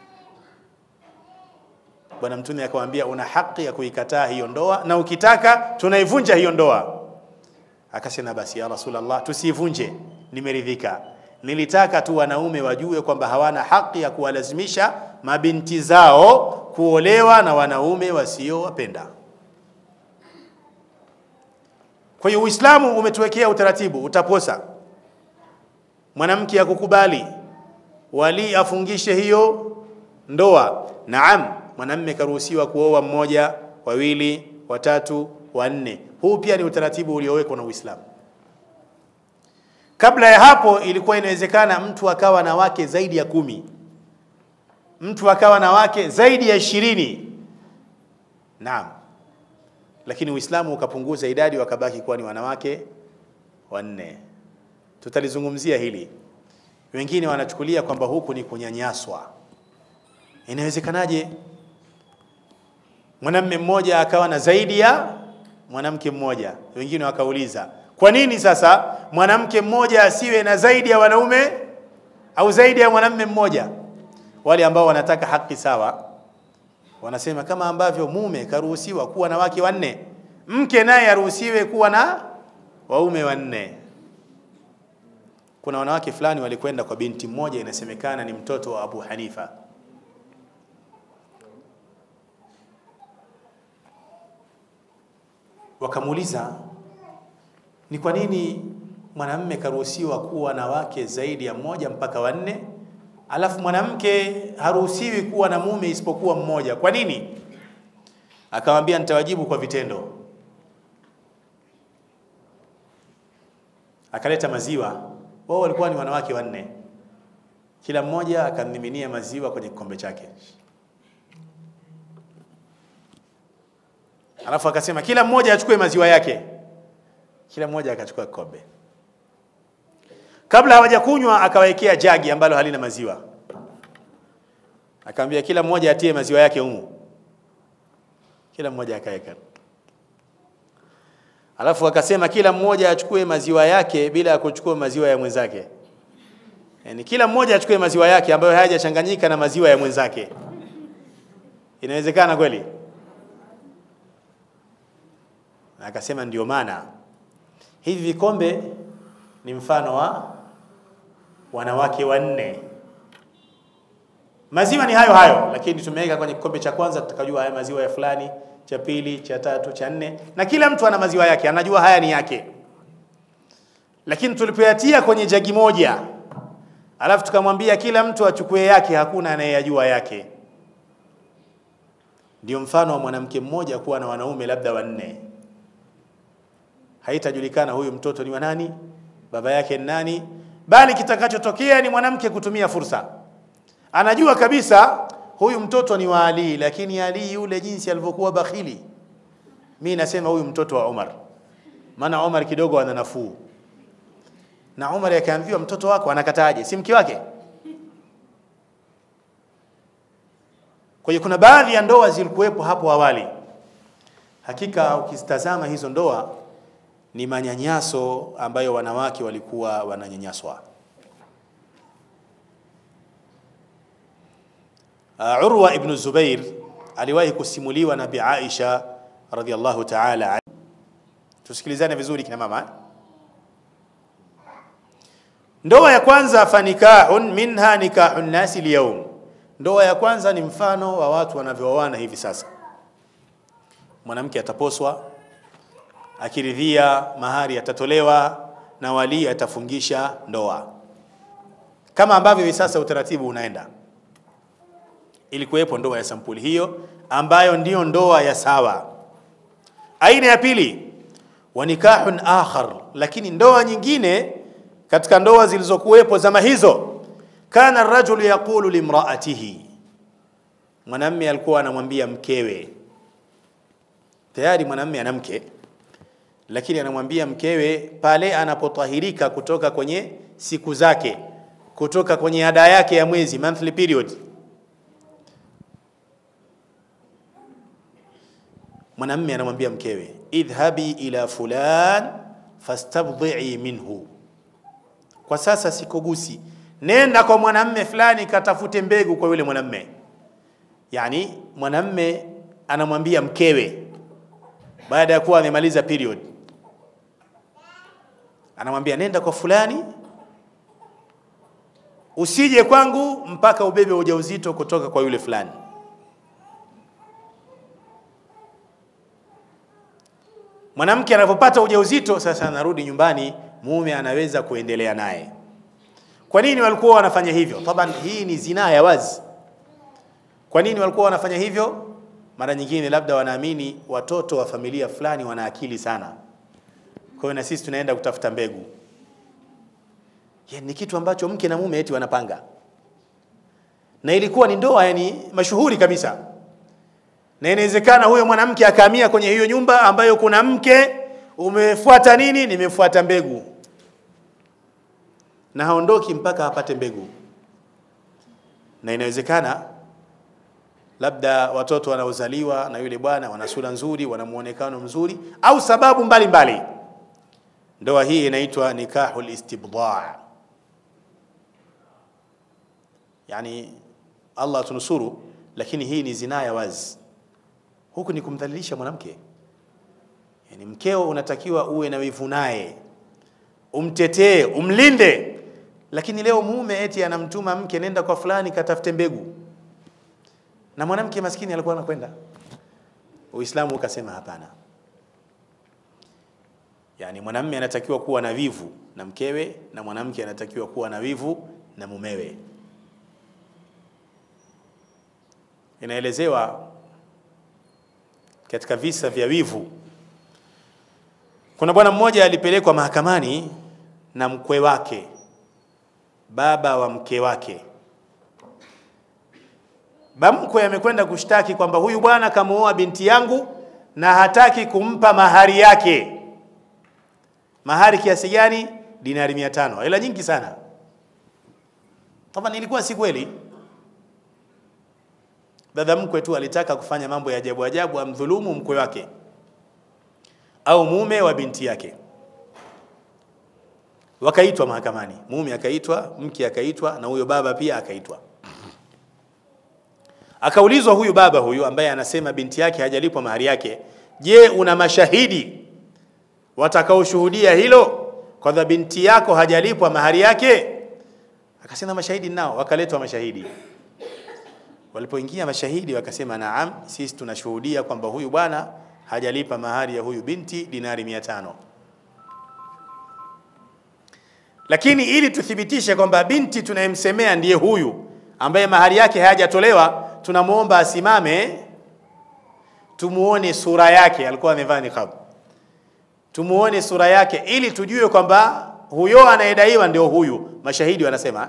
Bwana Mtume akamwambia, una haki ya kuikataa hiyo ndoa, na ukitaka tunaivunja hiyo ndoa. Akasema, basi ya Rasulullah, tusiivunje, nimeridhika nilitaka tu wanaume wajue kwamba hawana haki ya kuwalazimisha mabinti zao kuolewa na wanaume wasiowapenda. Kwa hiyo Uislamu umetuwekea utaratibu, utaposa mwanamke akukubali, wali afungishe hiyo ndoa. Naam, mwanamme karuhusiwa kuoa mmoja, wawili, watatu, wanne. Huu pia ni utaratibu uliowekwa na Uislamu. Kabla ya hapo ilikuwa inawezekana mtu akawa na wake zaidi ya kumi, mtu akawa na wake zaidi ya ishirini. Naam, lakini Uislamu ukapunguza idadi, wakabaki kuwa ni wanawake wanne. Tutalizungumzia hili. Wengine wanachukulia kwamba huku ni kunyanyaswa. Inawezekanaje mwanamme mmoja akawa na zaidi ya mwanamke mmoja? Wengine wakauliza kwa nini sasa mwanamke mmoja asiwe na zaidi ya wanaume au zaidi ya mwanamume mmoja? Wale ambao wanataka haki sawa wanasema kama ambavyo mume karuhusiwa kuwa na wake wanne, mke naye aruhusiwe kuwa na waume wanne. Kuna wanawake fulani walikwenda kwa binti mmoja, inasemekana ni mtoto wa Abu Hanifa. Wakamuuliza, ni kwa nini mwanamume karuhusiwa kuwa na wake zaidi ya mmoja mpaka wanne, alafu mwanamke haruhusiwi kuwa na mume isipokuwa mmoja? Kwa nini? Akamwambia, nitawajibu kwa vitendo. Akaleta maziwa, wao walikuwa ni wanawake wanne, kila mmoja akamiminia maziwa kwenye kikombe chake, alafu akasema kila mmoja achukue maziwa yake kila mmoja akachukua kikombe. Kabla hawajakunywa, akawawekea jagi ambalo halina maziwa, akamwambia kila mmoja atie maziwa yake humu. Kila mmoja akaweka, alafu akasema kila mmoja achukue maziwa yake bila ya kuchukua maziwa ya mwenzake. yani kila mmoja achukue maziwa yake ambayo hayajachanganyika na maziwa ya mwenzake. Inawezekana kweli? Akasema ndio maana hivi vikombe ni mfano wa wanawake wanne. Maziwa ni hayo hayo, lakini tumeweka kwenye kikombe cha kwanza, tutakajua haya maziwa ya fulani, cha pili, cha tatu, cha nne, na kila mtu ana maziwa yake, anajua haya ni yake. Lakini tulipoyatia kwenye jagi moja, alafu tukamwambia kila mtu achukue yake, hakuna anayeyajua yake. Ndio mfano wa mwanamke mmoja kuwa na wanaume labda wanne, haitajulikana huyu mtoto ni wa nani, baba yake ni nani, bali kitakachotokea ni mwanamke kutumia fursa. Anajua kabisa huyu mtoto ni wa Ali, lakini Ali yule jinsi alivyokuwa bakhili, mi nasema huyu mtoto wa Umar, maana Umar kidogo ana nafuu. Na Umar akaambiwa mtoto wako anakataje? Si mke wake? Kwa hiyo kuna baadhi ya ndoa zilikuwepo hapo awali, hakika ukizitazama hizo ndoa ni manyanyaso ambayo wanawake walikuwa wananyanyaswa. Uh, Urwa ibn Zubair aliwahi kusimuliwa na Bi Aisha radhiallahu ta'ala anha. Tusikilizane vizuri kina mama. Ndoa ya kwanza fanikahun minha nikahun nasi lyaum. Ndoa ya kwanza ni mfano wa watu wanavyooana hivi sasa. Mwanamke ataposwa, akiridhia mahari atatolewa na wali atafungisha ndoa, kama ambavyo hivi sasa utaratibu unaenda. Ilikuwepo ndoa ya sampuli hiyo ambayo ndiyo ndoa ya sawa. Aina ya pili wa nikahun akhar, lakini ndoa nyingine katika ndoa zilizokuwepo zama hizo, kana rajulu yaqulu limraatihi, mwanamme alikuwa anamwambia mkewe. Tayari mwanamme ana mke, lakini anamwambia mkewe pale anapotahirika kutoka kwenye siku zake, kutoka kwenye ada yake ya mwezi, monthly period mwanamme anamwambia mkewe idhhabi ila fulan fastabdhi'i minhu, kwa sasa sikugusi, nenda kwa mwanamme fulani katafute mbegu kwa yule mwanamme. Yani mwanamme anamwambia mkewe baada ya kuwa amemaliza period, anamwambia nenda kwa fulani, usije kwangu mpaka ubebe ujauzito kutoka kwa yule fulani. Mwanamke anapopata ujauzito sasa, anarudi nyumbani, mume anaweza kuendelea naye. Kwa nini walikuwa wanafanya hivyo? Taban, hii ni zinaa ya wazi. Kwa nini walikuwa wanafanya hivyo? Mara nyingine labda wanaamini watoto wa familia fulani wana akili sana, kwa hiyo na sisi tunaenda kutafuta mbegu. Yani, ni kitu ambacho mke na mume eti wanapanga, na ilikuwa ni ndoa yani mashuhuri kabisa na inawezekana huyo mwanamke akahamia kwenye hiyo nyumba ambayo kuna mke, umefuata nini? Nimefuata mbegu, na haondoki mpaka apate mbegu. Na inawezekana labda watoto wanaozaliwa na yule bwana wana sura nzuri, wana muonekano mzuri, au sababu mbalimbali mbali. Ndoa hii inaitwa nikahul istibdaa, yani Allah tunusuru, lakini hii ni zinaa ya wazi huku ni kumdhalilisha mwanamke. Yani mkeo unatakiwa uwe na wivu naye, umtetee, umlinde, lakini leo mume eti anamtuma mke, nenda kwa fulani katafute mbegu, na mwanamke maskini alikuwa anakwenda. Uislamu ukasema hapana. Yani mwanamume anatakiwa kuwa na wivu na mkewe, na mwanamke anatakiwa kuwa na wivu na mumewe. Inaelezewa katika visa vya wivu, kuna bwana mmoja alipelekwa mahakamani na mkwe wake, baba wa mke wake. Bamkwe amekwenda kushtaki kwamba huyu bwana kamuoa binti yangu na hataki kumpa mahari yake. Mahari kiasi gani? Dinari mia tano, hela nyingi sana. Taban ilikuwa si kweli dada mkwe tu alitaka kufanya mambo ya ajabu ajabu, amdhulumu mkwe wake au mume wa binti yake. wakaitwa mahakamani, mume akaitwa, mke akaitwa, na huyo baba pia akaitwa. Akaulizwa huyu baba huyu ambaye anasema binti yake hajalipwa mahari yake, je, una mashahidi watakaoshuhudia hilo kwamba binti yako hajalipwa mahari yake? Akasema mashahidi nao. Wakaletwa mashahidi. Walipoingia mashahidi wakasema, naam, sisi tunashuhudia kwamba huyu bwana hajalipa mahari ya huyu binti dinari mia tano lakini ili tuthibitishe kwamba binti tunayemsemea ndiye huyu ambaye mahari yake hayajatolewa, tunamwomba asimame, tumuone sura yake. Alikuwa amevaa niqab, tumuone sura yake ili tujue kwamba huyo anayedaiwa ndio huyu. Mashahidi wanasema.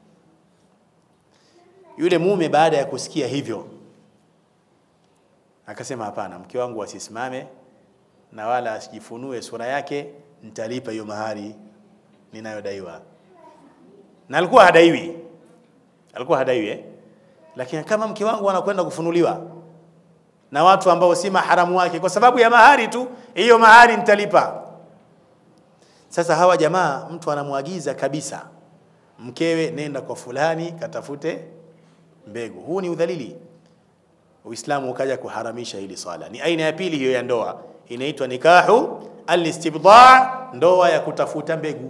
Yule mume baada ya kusikia hivyo akasema, hapana, mke wangu asisimame na wala asijifunue sura yake, nitalipa hiyo mahari ninayodaiwa. Na alikuwa hadaiwi, alikuwa hadaiwi eh? Lakini kama mke wangu anakwenda kufunuliwa na watu ambao si maharamu wake kwa sababu ya mahari tu, hiyo mahari nitalipa. Sasa hawa jamaa, mtu anamwagiza kabisa mkewe, nenda kwa fulani katafute mbegu. Huu ni udhalili. Uislamu ukaja kuharamisha hili swala. Ni aina ya pili hiyo ya ndoa, inaitwa nikahu alistibda, ndoa ya kutafuta mbegu.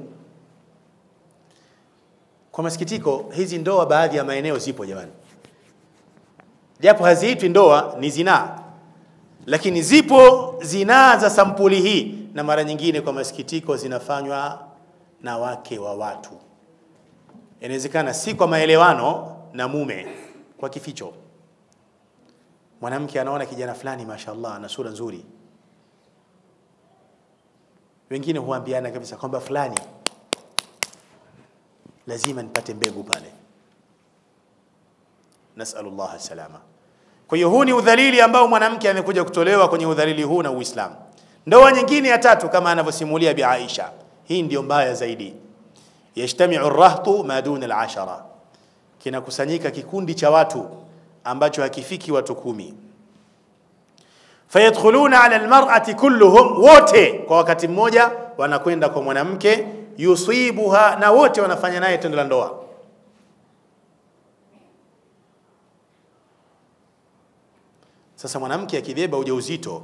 Kwa masikitiko, hizi ndoa baadhi ya maeneo zipo jamani, japo haziitwi ndoa, ni zinaa, lakini zipo zinaa za sampuli hii, na mara nyingine kwa masikitiko zinafanywa na wake wa watu. Inawezekana si kwa maelewano na mume, kwa kificho. Mwanamke anaona kijana fulani, mashaallah, ana sura nzuri, wengine huambiana kabisa kwamba fulani lazima nipate mbegu pale. Nasalullah salama. Kwa hiyo huu ni udhalili ambao mwanamke amekuja kutolewa kwenye udhalili huu na Uislamu. Ndoa nyingine ya tatu kama anavyosimulia Bi Aisha, hii ndio mbaya zaidi. Yajtamiu rahtu ma duna al-ashara, kinakusanyika kikundi cha watu ambacho hakifiki watu kumi. Fayadkhuluna ala almar'ati kulluhum, wote kwa wakati mmoja wanakwenda kwa mwanamke yusibuha, na wote wanafanya naye tendo la ndoa. Sasa mwanamke akibeba ujauzito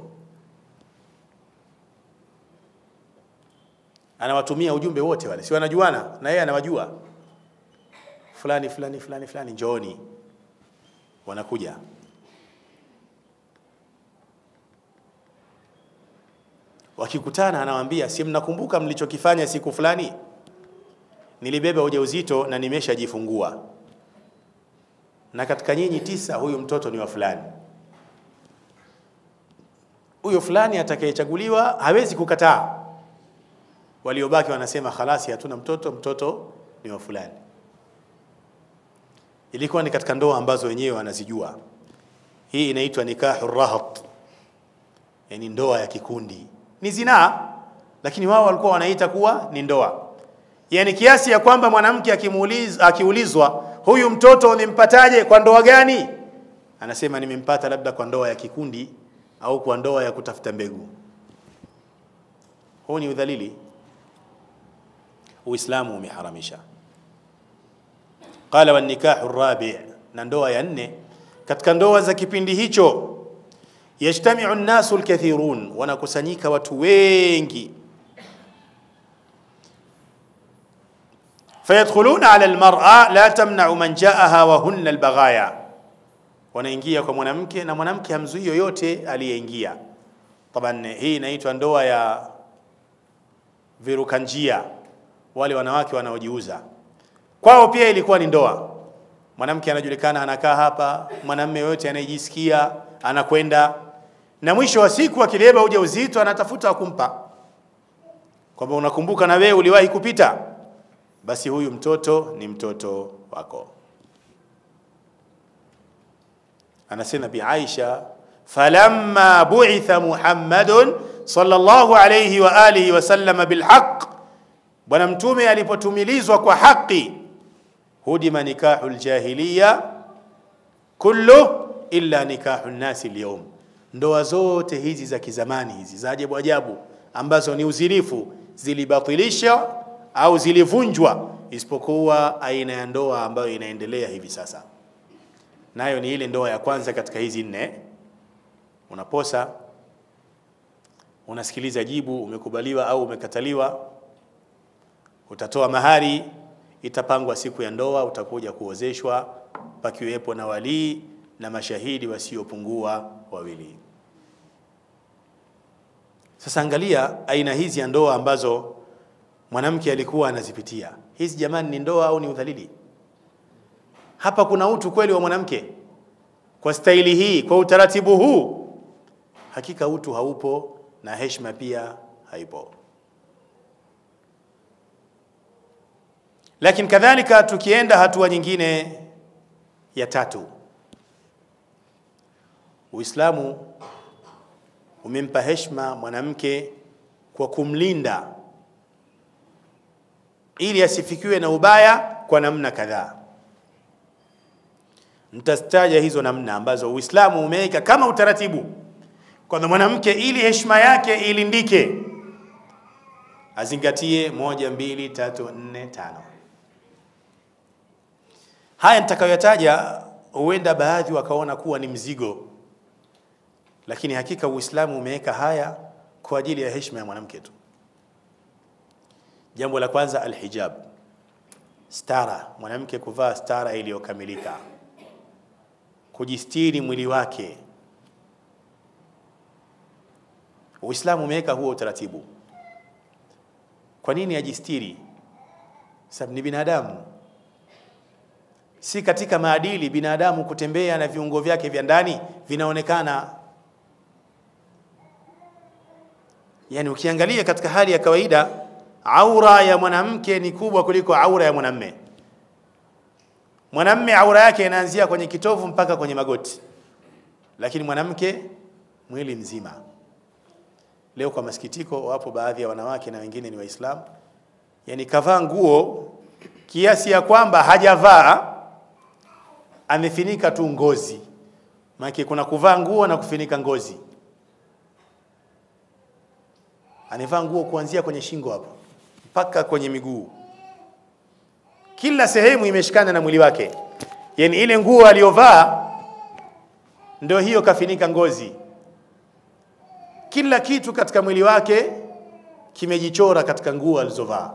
anawatumia ujumbe wote wale, si wanajuana na yeye anawajua, fulani fulani fulani fulani, njooni. Wanakuja wakikutana, anawaambia si mnakumbuka mlichokifanya siku fulani? Nilibeba ujauzito na nimeshajifungua, na katika nyinyi tisa huyu mtoto ni wa fulani. Huyo fulani atakayechaguliwa hawezi kukataa. Waliobaki wanasema khalasi, hatuna mtoto, mtoto ni wa fulani. Ilikuwa ni katika ndoa ambazo wenyewe wanazijua. Hii inaitwa nikahu rahat, yani ndoa ya kikundi. Ni zinaa, lakini wao walikuwa wanaita kuwa ni ndoa, yani kiasi ya kwamba mwanamke akimuuliza, akiulizwa huyu mtoto ulimpataje, kwa ndoa gani, anasema nimempata labda kwa ndoa ya kikundi au kwa ndoa ya kutafuta mbegu. Huu ni udhalili, Uislamu umeharamisha. Qala wan nikahu rabi, na ndoa ya nne katika ndoa za kipindi hicho, yajtamiu nnasu lkathirun, wanakusanyika watu wengi, fayadkhuluna ala almar'a la tamna'u man ja'aha wa hunna albaghaya, wanaingia kwa mwanamke na mwanamke hamzuii yoyote aliyeingia. Taban, hii inaitwa ndoa ya viruka njia, wale wanawake wanaojiuza kwao pia ilikuwa ni ndoa. Mwanamke anajulikana anakaa hapa, mwanamume yoyote anayejisikia anakwenda, na mwisho wa siku akibeba ujauzito anatafuta wa kumpa, kwamba unakumbuka na wewe uliwahi kupita, basi huyu mtoto ni mtoto wako. Anasema Bi Aisha, falamma bu'itha Muhammadun sallallahu alayhi wa alihi wasallam bilhaq, Bwana Mtume alipotumilizwa kwa haki hudima nikahu ljahiliya kullu illa nikahu nnasi lyawm, ndoa zote hizi za kizamani hizi za ajabu ajabu ambazo ni uzilifu zilibatilishwa au zilivunjwa, isipokuwa aina ya ndoa ambayo inaendelea hivi sasa, nayo ni ile ndoa ya kwanza katika hizi nne. Unaposa, unasikiliza jibu, umekubaliwa au umekataliwa, utatoa mahari, itapangwa siku ya ndoa, utakuja kuozeshwa, pakiwepo na walii na mashahidi wasiopungua wawili. Sasa angalia aina hizi ya ndoa ambazo mwanamke alikuwa anazipitia. Hizi jamani, ni ndoa au ni udhalili? Hapa kuna utu kweli wa mwanamke kwa staili hii, kwa utaratibu huu? Hakika utu haupo na heshima pia haipo. Lakini kadhalika tukienda hatua nyingine ya tatu, Uislamu umempa heshima mwanamke kwa kumlinda ili asifikiwe na ubaya kwa namna kadhaa. Nitastaja hizo namna ambazo Uislamu umeweka kama utaratibu kwamba mwanamke ili heshima yake ilindike azingatie moja, mbili, tatu, nne, tano. Haya nitakayoyataja huenda baadhi wakaona kuwa ni mzigo, lakini hakika Uislamu umeweka haya kwa ajili ya heshima ya mwanamke tu. Jambo la kwanza, alhijab, stara, mwanamke kuvaa stara iliyokamilika, kujistiri mwili wake. Uislamu umeweka huo utaratibu. Kwa nini ajistiri? Sababu ni binadamu, si katika maadili binadamu kutembea na viungo vyake vya ndani vinaonekana. Yani ukiangalia katika hali ya kawaida aura ya mwanamke ni kubwa kuliko aura ya mwanamme. Mwanamme aura yake inaanzia kwenye kitovu mpaka kwenye magoti, lakini mwanamke mwili mzima. Leo kwa masikitiko, wapo baadhi ya wanawake na wengine ni Waislamu, yani kavaa nguo kiasi ya kwamba hajavaa, amefinika tu ngozi. Maana kuna kuvaa nguo na kufinika ngozi. Anavaa nguo kuanzia kwenye shingo hapo mpaka kwenye miguu, kila sehemu imeshikana na mwili wake, yani ile nguo aliyovaa ndio hiyo kafinika ngozi kila kitu katika mwili wake kimejichora katika nguo alizovaa.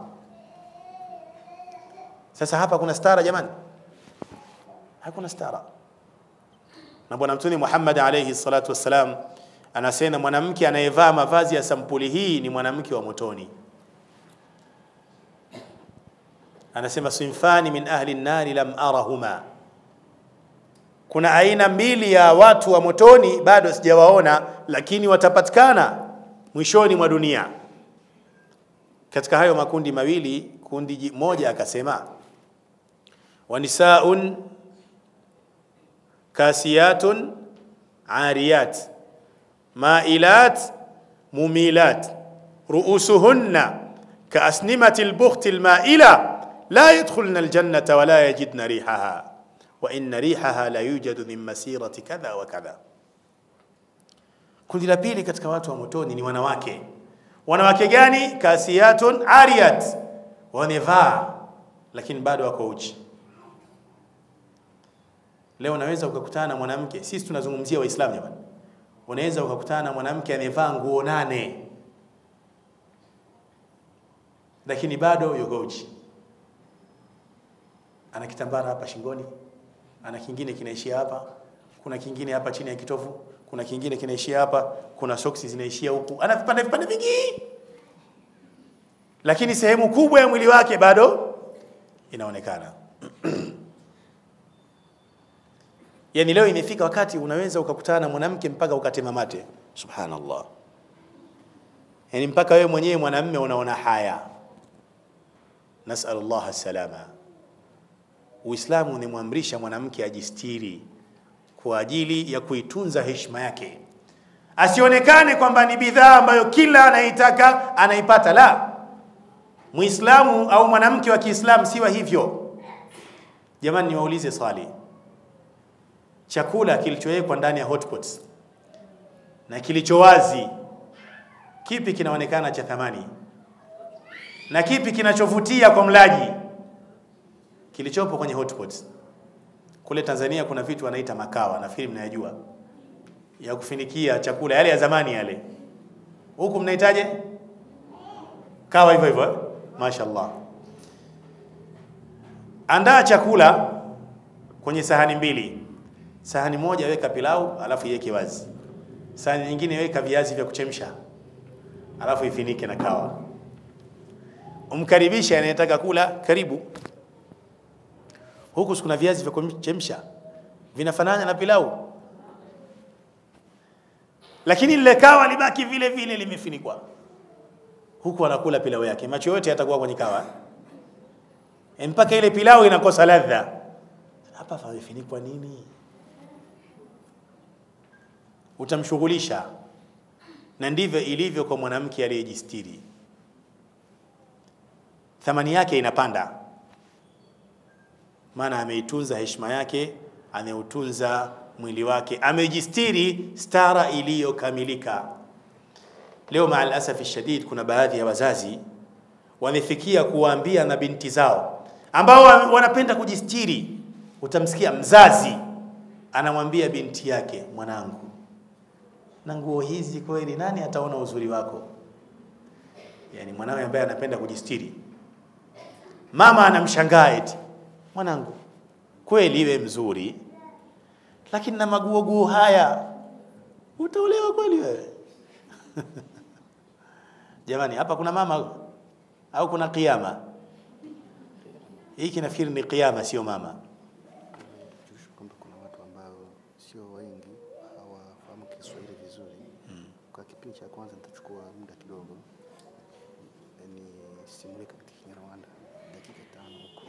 Sasa hapa kuna stara jamani? Hakuna stara. Na Bwana Mtume Muhammad alayhi salatu wassalam anasema mwanamke anayevaa mavazi ya sampuli hii ni mwanamke wa motoni. Anasema sinfani min ahli nnari lam arahuma, kuna aina mbili ya watu wa motoni bado sijawaona, lakini watapatikana mwishoni mwa dunia. Katika hayo makundi mawili, kundi moja akasema wanisaun kasiyatun ariyat mailat mumilat ruusuhunna kaasnimati lbukhti lmaila la yadkhulna aljannata wala yajidna rihaha wa inna rihaha la yujadu min masirati kadha wa kadha. Kundi la pili katika watu wa motoni ni wanawake. Wanawake gani? Kasiyatun ariyat, wamevaa lakini bado wako uchi. Leo unaweza ukakutana na mwanamke, sisi tunazungumzia Waislamu jamani, unaweza ukakutana na mwanamke amevaa nguo nane lakini bado yuko uchi, ana kitambara hapa shingoni ana kingine kinaishia hapa, kuna kingine hapa chini ya kitovu, kuna kingine kinaishia hapa, kuna soksi zinaishia huku, ana vipande vipande vingi, lakini sehemu kubwa ya mwili wake bado inaonekana. Yani leo imefika wakati unaweza ukakutana na mwanamke mpaka ukatema mate, subhanallah. Yani mpaka wewe mwenyewe mwanamme unaona haya. Nasalullah salama. Uislamu unamwamrisha mwanamke ajistiri kwa ajili ya kuitunza heshima yake, asionekane kwamba ni bidhaa ambayo kila anaitaka anaipata. La, Muislamu au mwanamke wa Kiislamu siwa hivyo. Jamani, niwaulize swali, chakula kilichowekwa ndani ya hotpots na kilicho wazi, kipi kinaonekana cha thamani? na kipi kinachovutia kwa mlaji kilichopo kwenye hotspots. Kule Tanzania kuna vitu wanaita makawa, nafikiri mnayajua, ya kufinikia chakula yale ya zamani yale. Huku mnahitaje kawa hivyo hivyo, eh? Mashaallah. Andaa chakula kwenye sahani mbili. Sahani moja weka pilau, alafu iweke wazi. Sahani nyingine weka viazi vya kuchemsha, alafu ifinike na kawa. Umkaribishe anayetaka kula, karibu. Huku kuna viazi vya kuchemsha vinafanana na pilau, lakini lile kawa libaki vile vile limefinikwa. Huku anakula pilau yake, macho yote yatakuwa kwenye kawa mpaka ile pilau inakosa ladha. Hapa pamefinikwa nini? Utamshughulisha, na ndivyo ilivyo kwa mwanamke aliyejistiri, thamani yake inapanda, maana ameitunza heshima yake, ameutunza mwili wake, amejistiri stara iliyokamilika. Leo maal asafi shadid, kuna baadhi ya wazazi wamefikia kuwaambia na binti zao ambao wanapenda kujistiri. Utamsikia mzazi anamwambia binti yake, mwanangu, na nguo hizi kweli, nani ataona uzuri wako? Yani mwanawe ambaye anapenda kujistiri, mama anamshangaa eti, mwanangu, kweli iwe mzuri, lakini na maguoguo haya utaolewa kweli wewe? Jamani, hapa kuna mama au kuna kiama? Hiki nafikiri ni kiama, sio mama. kwamba kuna watu ambao sio wengi hawafahamu Kiswahili vizuri. Kwa kipindi cha kwanza nitachukua muda kidogo ni simulie katika Kinyarwanda dakika tano huko.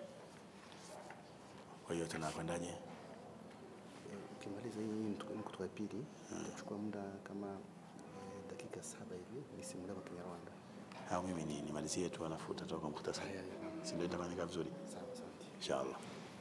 Kwa hiyo tunakwendaje? Eh, Ukimaliza hii hii nukuta nukuta ya pili nitachukua muda kama eh, dakika saba hivi nisimulie kwa Kinyarwanda. Au mimi ni nimalizie tu alafu utatoka muhtasari, Haya, haya. si ndio? Itafanyika vizuri Sawa, asante. inshallah.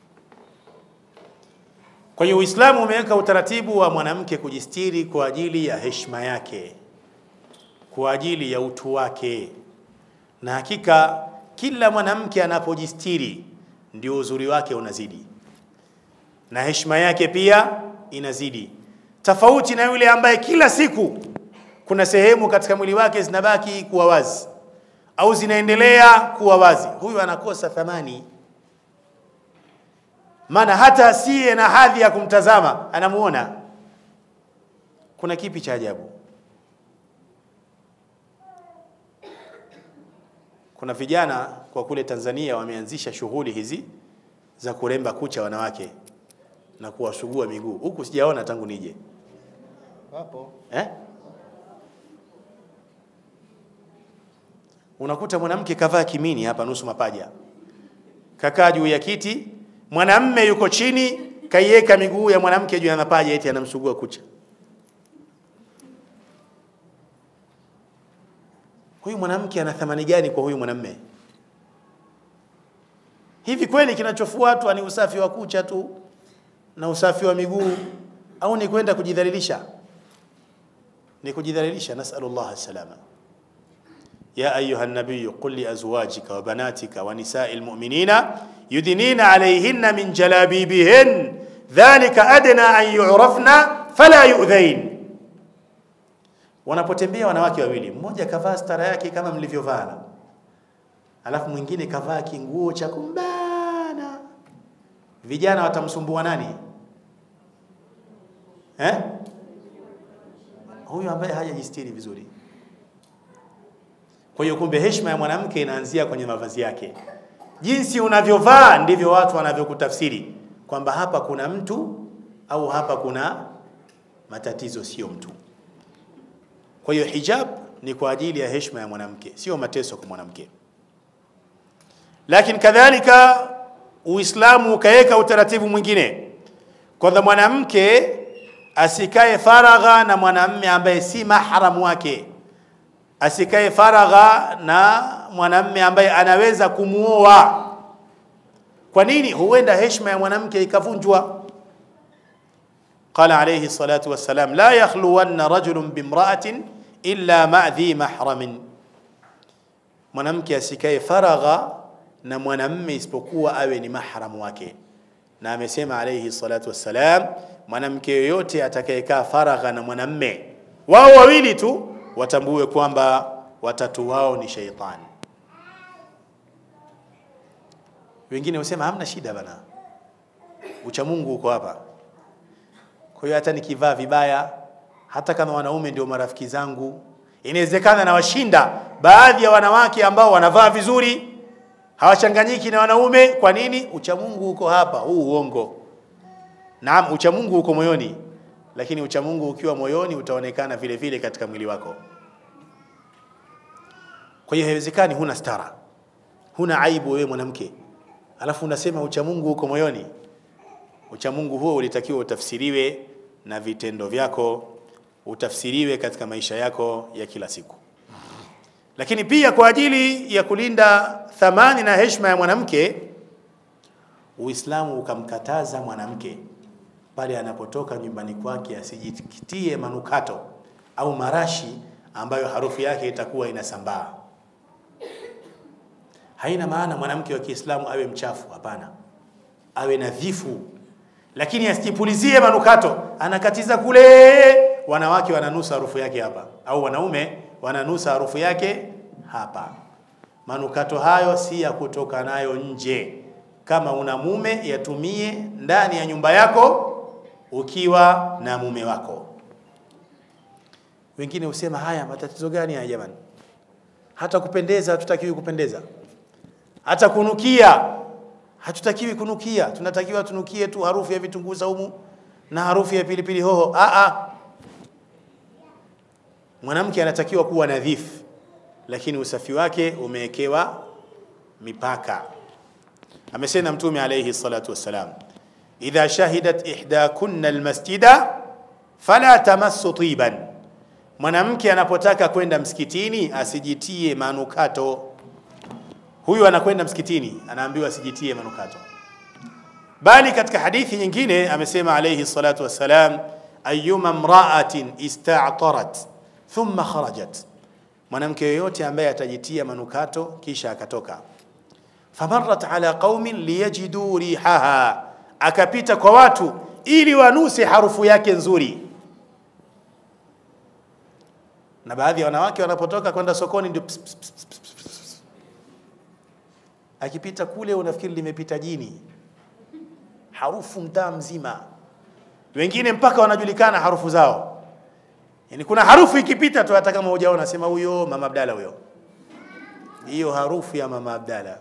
Kwa hiyo Uislamu umeweka utaratibu wa mwanamke kujistiri kwa ajili ya heshima yake, kwa ajili ya utu wake, na hakika kila mwanamke anapojistiri ndio uzuri wake unazidi na heshima yake pia inazidi, tofauti na yule ambaye kila siku kuna sehemu katika mwili wake zinabaki kuwa wazi au zinaendelea kuwa wazi. Huyu anakosa thamani, maana hata asiye na hadhi ya kumtazama anamuona. Kuna kipi cha ajabu? Kuna vijana kwa kule Tanzania wameanzisha shughuli hizi za kuremba kucha wanawake na kuwasugua miguu. Huku sijaona tangu nije Wapo eh? Unakuta mwanamke kavaa kimini hapa nusu mapaja, kakaa juu ya kiti, mwanamme yuko chini, kaiweka miguu ya mwanamke juu ya mapaja, eti anamsugua kucha. Huyu mwanamke ana thamani gani kwa huyu mwanamme? Hivi kweli kinachofuatwa ni usafi wa kucha tu na usafi wa miguu au ni kwenda kujidhalilisha? Ni kujidhalilisha, nasalullah salama. يا أيها النبي قل لأزواجك وبناتك ونساء المؤمنين يدنين عليهن من جلابيبهن ذلك أدنى أن يعرفن فلا يؤذين wanapotembea wanawake wawili, mmoja kavaa stara yake kama mlivyovaa, alafu mwingine kavaa kinguo cha kumbana, vijana watamsumbua nani eh? Huyu ambaye hajajistiri vizuri. Kwa hiyo kumbe heshima ya mwanamke inaanzia kwenye mavazi yake. Jinsi unavyovaa ndivyo watu wanavyokutafsiri kwamba hapa kuna mtu au hapa kuna matatizo, sio mtu. Kwa hiyo hijab ni kwa ajili ya heshima ya mwanamke, sio mateso kwa mwanamke. Lakini kadhalika Uislamu ukaweka utaratibu mwingine kwamba mwanamke asikae faragha na mwanamme ambaye si mahram wake asikae faragha na mwanamme ambaye anaweza kumuoa. Kwa nini? Huenda heshima ya mwanamke ikavunjwa. Qala alayhi salatu wassalam, la yakhluwanna rajulun bimra'atin illa ma'a dhi mahramin, mwanamke asikae faragha na mwanamme isipokuwa awe ni mahramu wake na amesema alayhi salatu wassalam mwanamke yoyote atakayekaa faragha na mwanamme wao wawili tu watambue kwamba watatu wao ni sheitani wengine husema hamna shida bana ucha Mungu uko hapa kwa hiyo hata nikivaa vibaya hata kama wanaume ndio marafiki zangu inawezekana nawashinda baadhi ya wanawake ambao wanavaa vizuri hawachanganyiki na wanaume kwa nini ucha Mungu uko hapa huu uongo naam ucha Mungu uko moyoni lakini ucha Mungu ukiwa moyoni utaonekana vile vile katika mwili wako kwa hiyo haiwezekani huna stara huna aibu wewe mwanamke alafu unasema ucha Mungu uko moyoni ucha Mungu huo ulitakiwa utafsiriwe na vitendo vyako utafsiriwe katika maisha yako ya kila siku lakini pia kwa ajili ya kulinda thamani na heshima ya mwanamke Uislamu ukamkataza mwanamke pale anapotoka nyumbani kwake asijikitie manukato au marashi ambayo harufu yake itakuwa inasambaa. Haina maana mwanamke wa Kiislamu awe mchafu, hapana, awe nadhifu, lakini asijipulizie manukato, anakatiza kule, wanawake wananusa harufu yake hapa, au wanaume wananusa harufu yake hapa. Manukato hayo si ya kutoka nayo nje. Kama una mume, yatumie ndani ya nyumba yako ukiwa na mume wako. Wengine husema haya, matatizo gani haya jamani? Hata kupendeza hatutakiwi kupendeza, hata kunukia hatutakiwi kunukia. Tunatakiwa tunukie tu harufu ya vitunguu saumu na harufu ya pilipili hoho. A a, mwanamke anatakiwa kuwa nadhifu, lakini usafi wake umewekewa mipaka. Amesema Mtume alayhi salatu wassalam, idha shahidat ihdakunna almasjida fala tamassu tiban, mwanamke anapotaka kwenda msikitini asijitie manukato. Huyu anakwenda msikitini, anaambiwa asijitie manukato, bali katika hadithi nyingine amesema alayhi salatu wassalam, ayyuma mra'atin ista'tarat thumma kharajat, mwanamke yoyote ambaye atajitia manukato kisha akatoka famarrat ala qaumin liyajidu rihaha, akapita kwa watu ili wanuse harufu yake nzuri. Na baadhi ya wanawake wanapotoka kwenda sokoni ndio ps, ps, ps, ps, ps, ps. akipita kule unafikiri limepita jini, harufu mtaa mzima, wengine mpaka wanajulikana harufu zao. Yani kuna harufu ikipita tu, hata kama hujaona, sema huyo mama Abdalla, huyo hiyo harufu ya mama Abdalla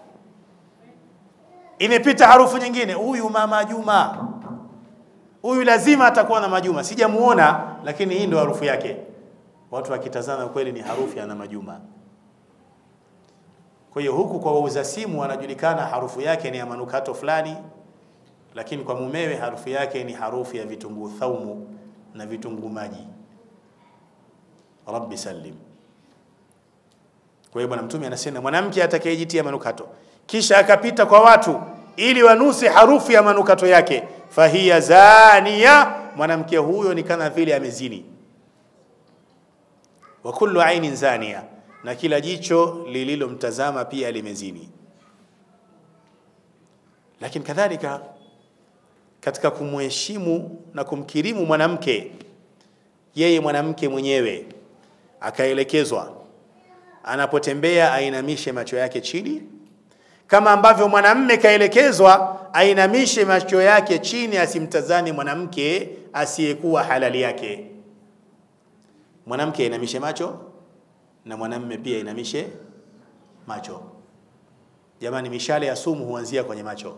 imepita harufu nyingine, huyu mama Juma, huyu lazima atakuwa na majuma. Sijamuona, lakini hii ndio harufu yake. Watu wakitazama kweli ni harufu ya na majuma. Kwa hiyo huku kwa wauza simu wanajulikana harufu yake ni ya manukato fulani, lakini kwa mumewe harufu yake ni harufu ya vitunguu thaumu na vitunguu maji. Rabbi sallim. Kwa hiyo Bwana Mtume anasema mwanamke atakayejitia manukato kisha akapita kwa watu ili wanuse harufu ya manukato yake, fahiya zania, mwanamke huyo ni kama vile amezini. Wa kullu ainin zania, na kila jicho lililomtazama pia limezini. Lakini kadhalika katika kumheshimu na kumkirimu mwanamke, yeye mwanamke mwenyewe akaelekezwa anapotembea ainamishe macho yake chini kama ambavyo mwanamme kaelekezwa ainamishe macho yake chini, asimtazame mwanamke asiyekuwa halali yake. Mwanamke ainamishe macho na mwanamme pia ainamishe macho. Jamani, mishale ya sumu huanzia kwenye macho,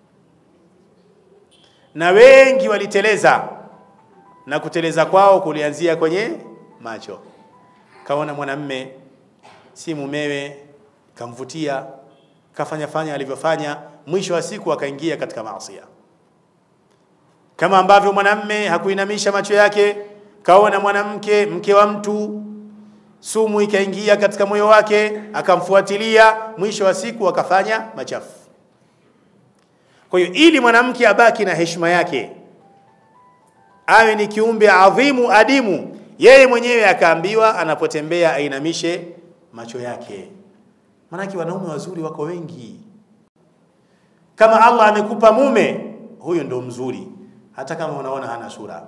na wengi waliteleza, na kuteleza kwao kulianzia kwenye macho. Kaona mwanamme si mumewe, kamvutia kafanya fanya alivyofanya, mwisho wa siku akaingia katika maasi. Kama ambavyo mwanamme hakuinamisha macho yake, kaona mwanamke mke wa mtu, sumu ikaingia katika moyo wake, akamfuatilia, mwisho wa siku akafanya machafu. Kwa hiyo ili mwanamke abaki na heshima yake, awe ni kiumbe adhimu adimu, yeye mwenyewe akaambiwa anapotembea ainamishe macho yake Maanake wanaume wazuri wako wengi. Kama Allah amekupa mume, huyo ndo mzuri, hata kama unaona hana sura.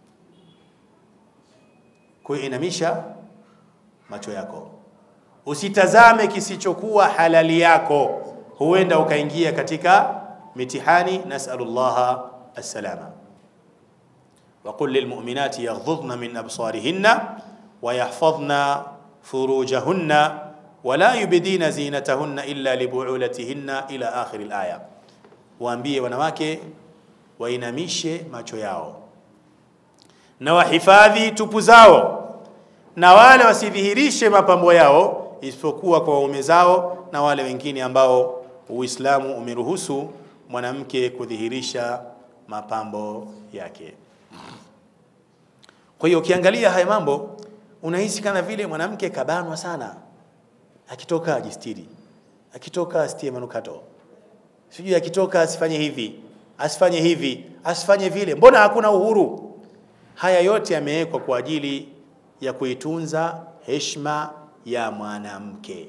Kwa hiyo inamisha macho yako, usitazame kisichokuwa halali yako, huenda ukaingia katika mitihani. Nasalullaha assalama. Waqul lilmuminati yaghdhudna min absarihinna wayahfadhna furujahunna wala yubdina zinatahunna illa libuulatihinna ila akhiri alaya, waambie wanawake wainamishe macho yao na wahifadhi tupu zao na wale wasidhihirishe mapambo yao isipokuwa kwa waume zao na wale wengine ambao Uislamu umeruhusu mwanamke kudhihirisha mapambo yake. Kwa hiyo ukiangalia haya mambo unahisi kana vile mwanamke kabanwa sana, akitoka ajistiri, akitoka asitie manukato, sijui akitoka asifanye hivi, asifanye hivi, asifanye vile. Mbona hakuna uhuru? Haya yote yamewekwa kwa ajili ya kuitunza heshima ya mwanamke.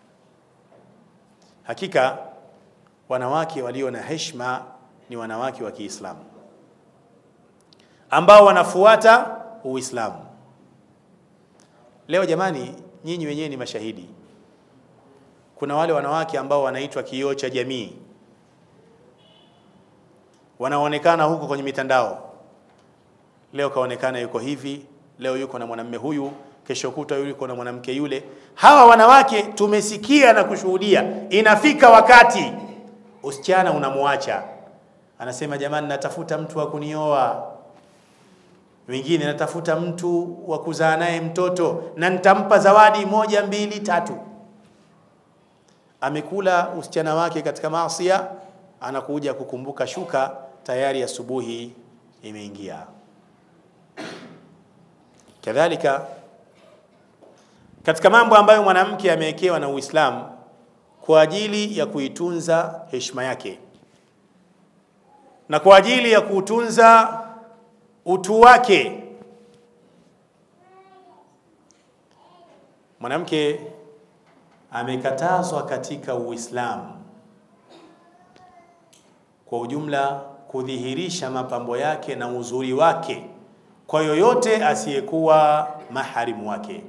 Hakika wanawake walio na heshima ni wanawake wa Kiislamu ambao wanafuata Uislamu. Leo jamani, nyinyi wenyewe ni mashahidi. Kuna wale wanawake ambao wanaitwa kioo cha jamii, wanaonekana huko kwenye mitandao. Leo kaonekana yuko hivi, leo yuko na mwanamume huyu, kesho kuta yuko na mwanamke yule. Hawa wanawake tumesikia na kushuhudia, inafika wakati usichana unamwacha, anasema jamani, natafuta mtu wa kunioa wengine natafuta mtu wa kuzaa naye mtoto na nitampa zawadi moja mbili tatu. Amekula usichana wake katika maasia, anakuja kukumbuka shuka, tayari asubuhi imeingia. Kadhalika katika mambo ambayo mwanamke amewekewa na Uislamu kwa ajili ya kuitunza heshima yake na kwa ajili ya kuutunza utu wake. Mwanamke amekatazwa katika Uislamu kwa ujumla kudhihirisha mapambo yake na uzuri wake kwa yoyote asiyekuwa maharimu wake.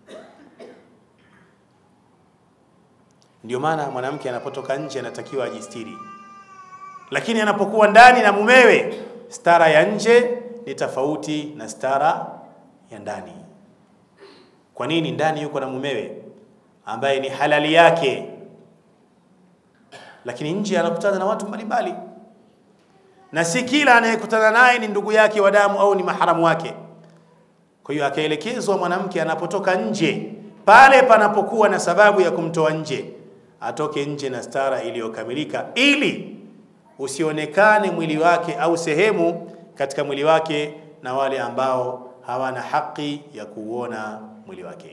Ndio maana mwanamke anapotoka nje anatakiwa ajistiri, lakini anapokuwa ndani na mumewe, stara ya nje ni tofauti na stara ya ndani. Kwa nini? Ndani yuko na mumewe ambaye ni halali yake, lakini nje anakutana na watu mbalimbali, na si kila anayekutana naye ni ndugu yake wa damu au ni maharamu wake. Kwa hiyo akaelekezwa mwanamke anapotoka nje, pale panapokuwa na sababu ya kumtoa nje, atoke nje na stara iliyokamilika, ili usionekane mwili wake au sehemu katika mwili wake na wale ambao hawana haki ya kuuona mwili wake.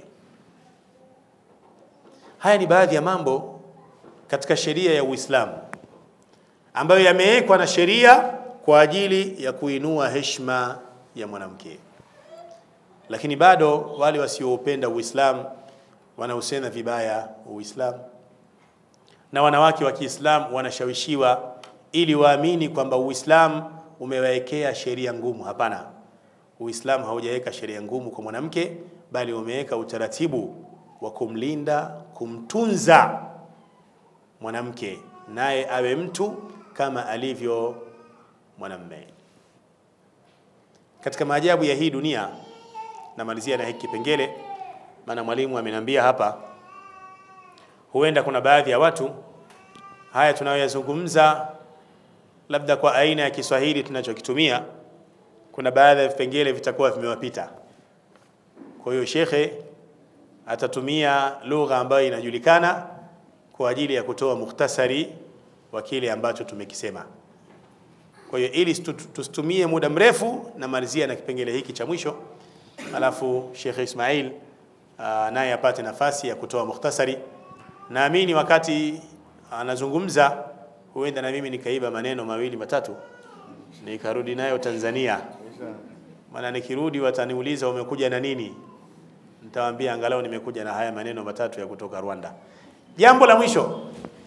Haya ni baadhi ya mambo katika sheria ya Uislamu ambayo yamewekwa na sheria kwa ajili ya kuinua heshima ya mwanamke, lakini bado wale wasioupenda Uislamu wanausema vibaya Uislamu, na wanawake wa Kiislamu wanashawishiwa ili waamini kwamba Uislamu umewawekea sheria ngumu. Hapana, Uislamu haujaweka sheria ngumu kwa mwanamke, bali umeweka utaratibu wa kumlinda, kumtunza mwanamke, naye awe mtu kama alivyo mwanamme. Katika maajabu ya hii dunia, namalizia na hiki kipengele, maana mwalimu ameniambia hapa, huenda kuna baadhi ya watu haya tunayoyazungumza labda kwa aina ya Kiswahili tunachokitumia, kuna baadhi ya vipengele vitakuwa vimewapita. Kwa hiyo shekhe atatumia lugha ambayo inajulikana kwa ajili ya kutoa mukhtasari wa kile ambacho tumekisema. Kwa hiyo ili tusitumie muda mrefu, namalizia na kipengele hiki cha mwisho, alafu Sheikh Ismail naye apate nafasi ya kutoa mukhtasari. Naamini wakati anazungumza huenda na mimi nikaiba maneno mawili matatu nikarudi nayo Tanzania, maana nikirudi wataniuliza umekuja na nini, nitawaambia angalau nimekuja na haya maneno matatu ya kutoka Rwanda. Jambo la mwisho,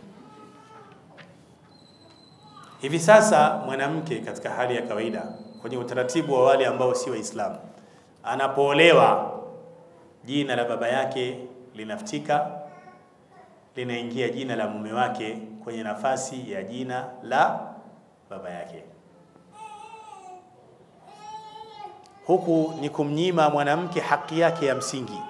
hivi sasa mwanamke katika hali ya kawaida kwenye utaratibu wa wale ambao si Waislamu, anapoolewa jina la baba yake linafutika, linaingia jina la mume wake kwenye nafasi ya jina la baba yake. Huku ni kumnyima mwanamke haki yake ya msingi.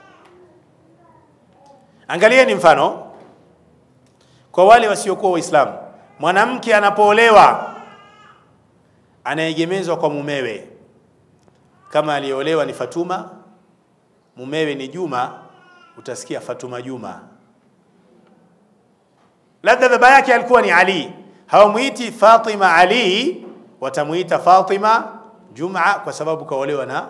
Angalieni mfano kwa wale wasiokuwa Waislamu, mwanamke anapoolewa anaegemezwa kwa mumewe. Kama aliyeolewa ni Fatuma, mumewe ni Juma, utasikia Fatuma Juma. Labda baba yake alikuwa ni Ali, hawamuiti Fatima Ali, watamuita Fatima Juma kwa sababu kaolewa na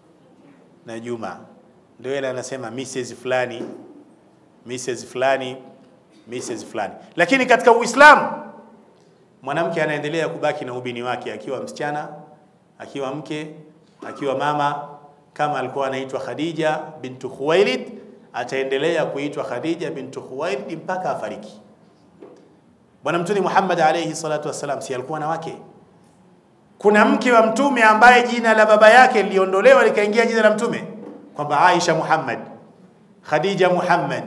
na Juma. Ndio ile anasema Mrs fulani, Mrs fulani, Mrs fulani. Lakini katika Uislamu mwanamke anaendelea kubaki na ubini wake akiwa msichana, akiwa mke, akiwa mama. Kama alikuwa anaitwa Khadija bintu Khuwailid, ataendelea kuitwa Khadija bintu Khuwailid mpaka afariki. Bwana Mtume Muhammad alayhi salatu wassalam, si alikuwa na wake? Kuna mke wa Mtume ambaye jina la baba yake liliondolewa likaingia jina la Mtume, kwamba Aisha Muhammad, Khadija Muhammad.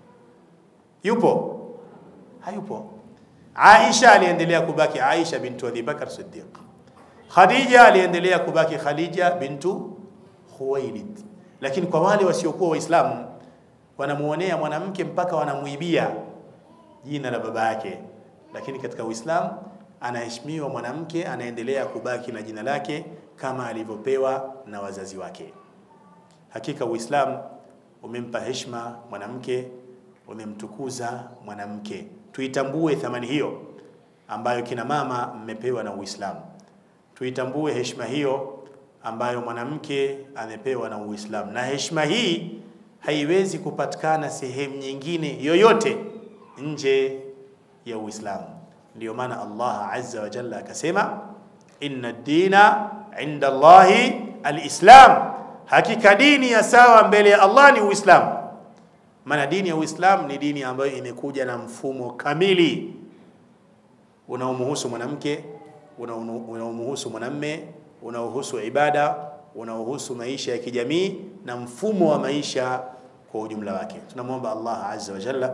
Yupo? Hayupo. Aisha aliendelea kubaki Aisha bintu Abi Bakar Siddiq. Khadija aliendelea kubaki Khadija bintu Khuwailid. Lakini kwa wale wasiokuwa Waislamu wanamuonea mwanamke mpaka wanamuibia jina la baba yake, lakini katika Uislamu anaheshimiwa mwanamke, anaendelea kubaki na jina lake kama alivyopewa na wazazi wake. Hakika Uislamu umempa heshima mwanamke, umemtukuza mwanamke. Tuitambue thamani hiyo ambayo kina mama mmepewa na Uislamu. Tuitambue heshima hiyo ambayo mwanamke amepewa na Uislamu, na heshima hii haiwezi kupatikana sehemu nyingine yoyote nje ya Uislamu. Ndiyo maana Allah azza wa jalla akasema, inna dina inda Allahi alislam, hakika dini ya sawa mbele ya Allah ni Uislamu. Maana dini ya Uislamu ni dini ambayo imekuja na mfumo kamili unaomhusu mwanamke, unaomhusu mwanamme, unaohusu ibada, unaohusu maisha ya kijamii na mfumo wa maisha kwa ujumla wake. Tunamwomba Allah azza wa jalla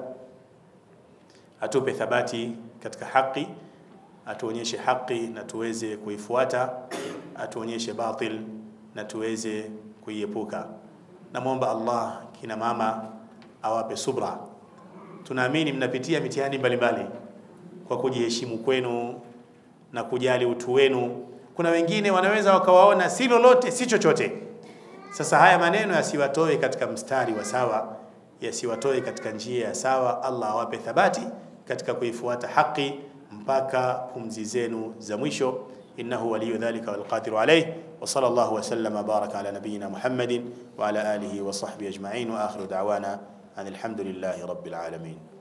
atupe thabati katika haki, atuonyeshe haki na tuweze kuifuata, atuonyeshe batil na tuweze kuiepuka. Namwomba Allah kina mama awape subra. Tunaamini mnapitia mitihani mbalimbali kwa kujiheshimu kwenu na kujali utu wenu. Kuna wengine wanaweza wakawaona si lolote si chochote. Sasa haya maneno yasiwatoe katika mstari wa sawa, yasiwatoe katika njia ya sawa. Allah awape thabati katika kuifuata haki mpaka pumzi zenu za mwisho. innahu waliyu dhalika walqadiru alayh wa sallallahu wa sallama baraka ala nabiyyina Muhammadin wa ala alihi wa sahbihi ajma'in wa akhiru da'wana anil hamdulillahi rabbil alamin.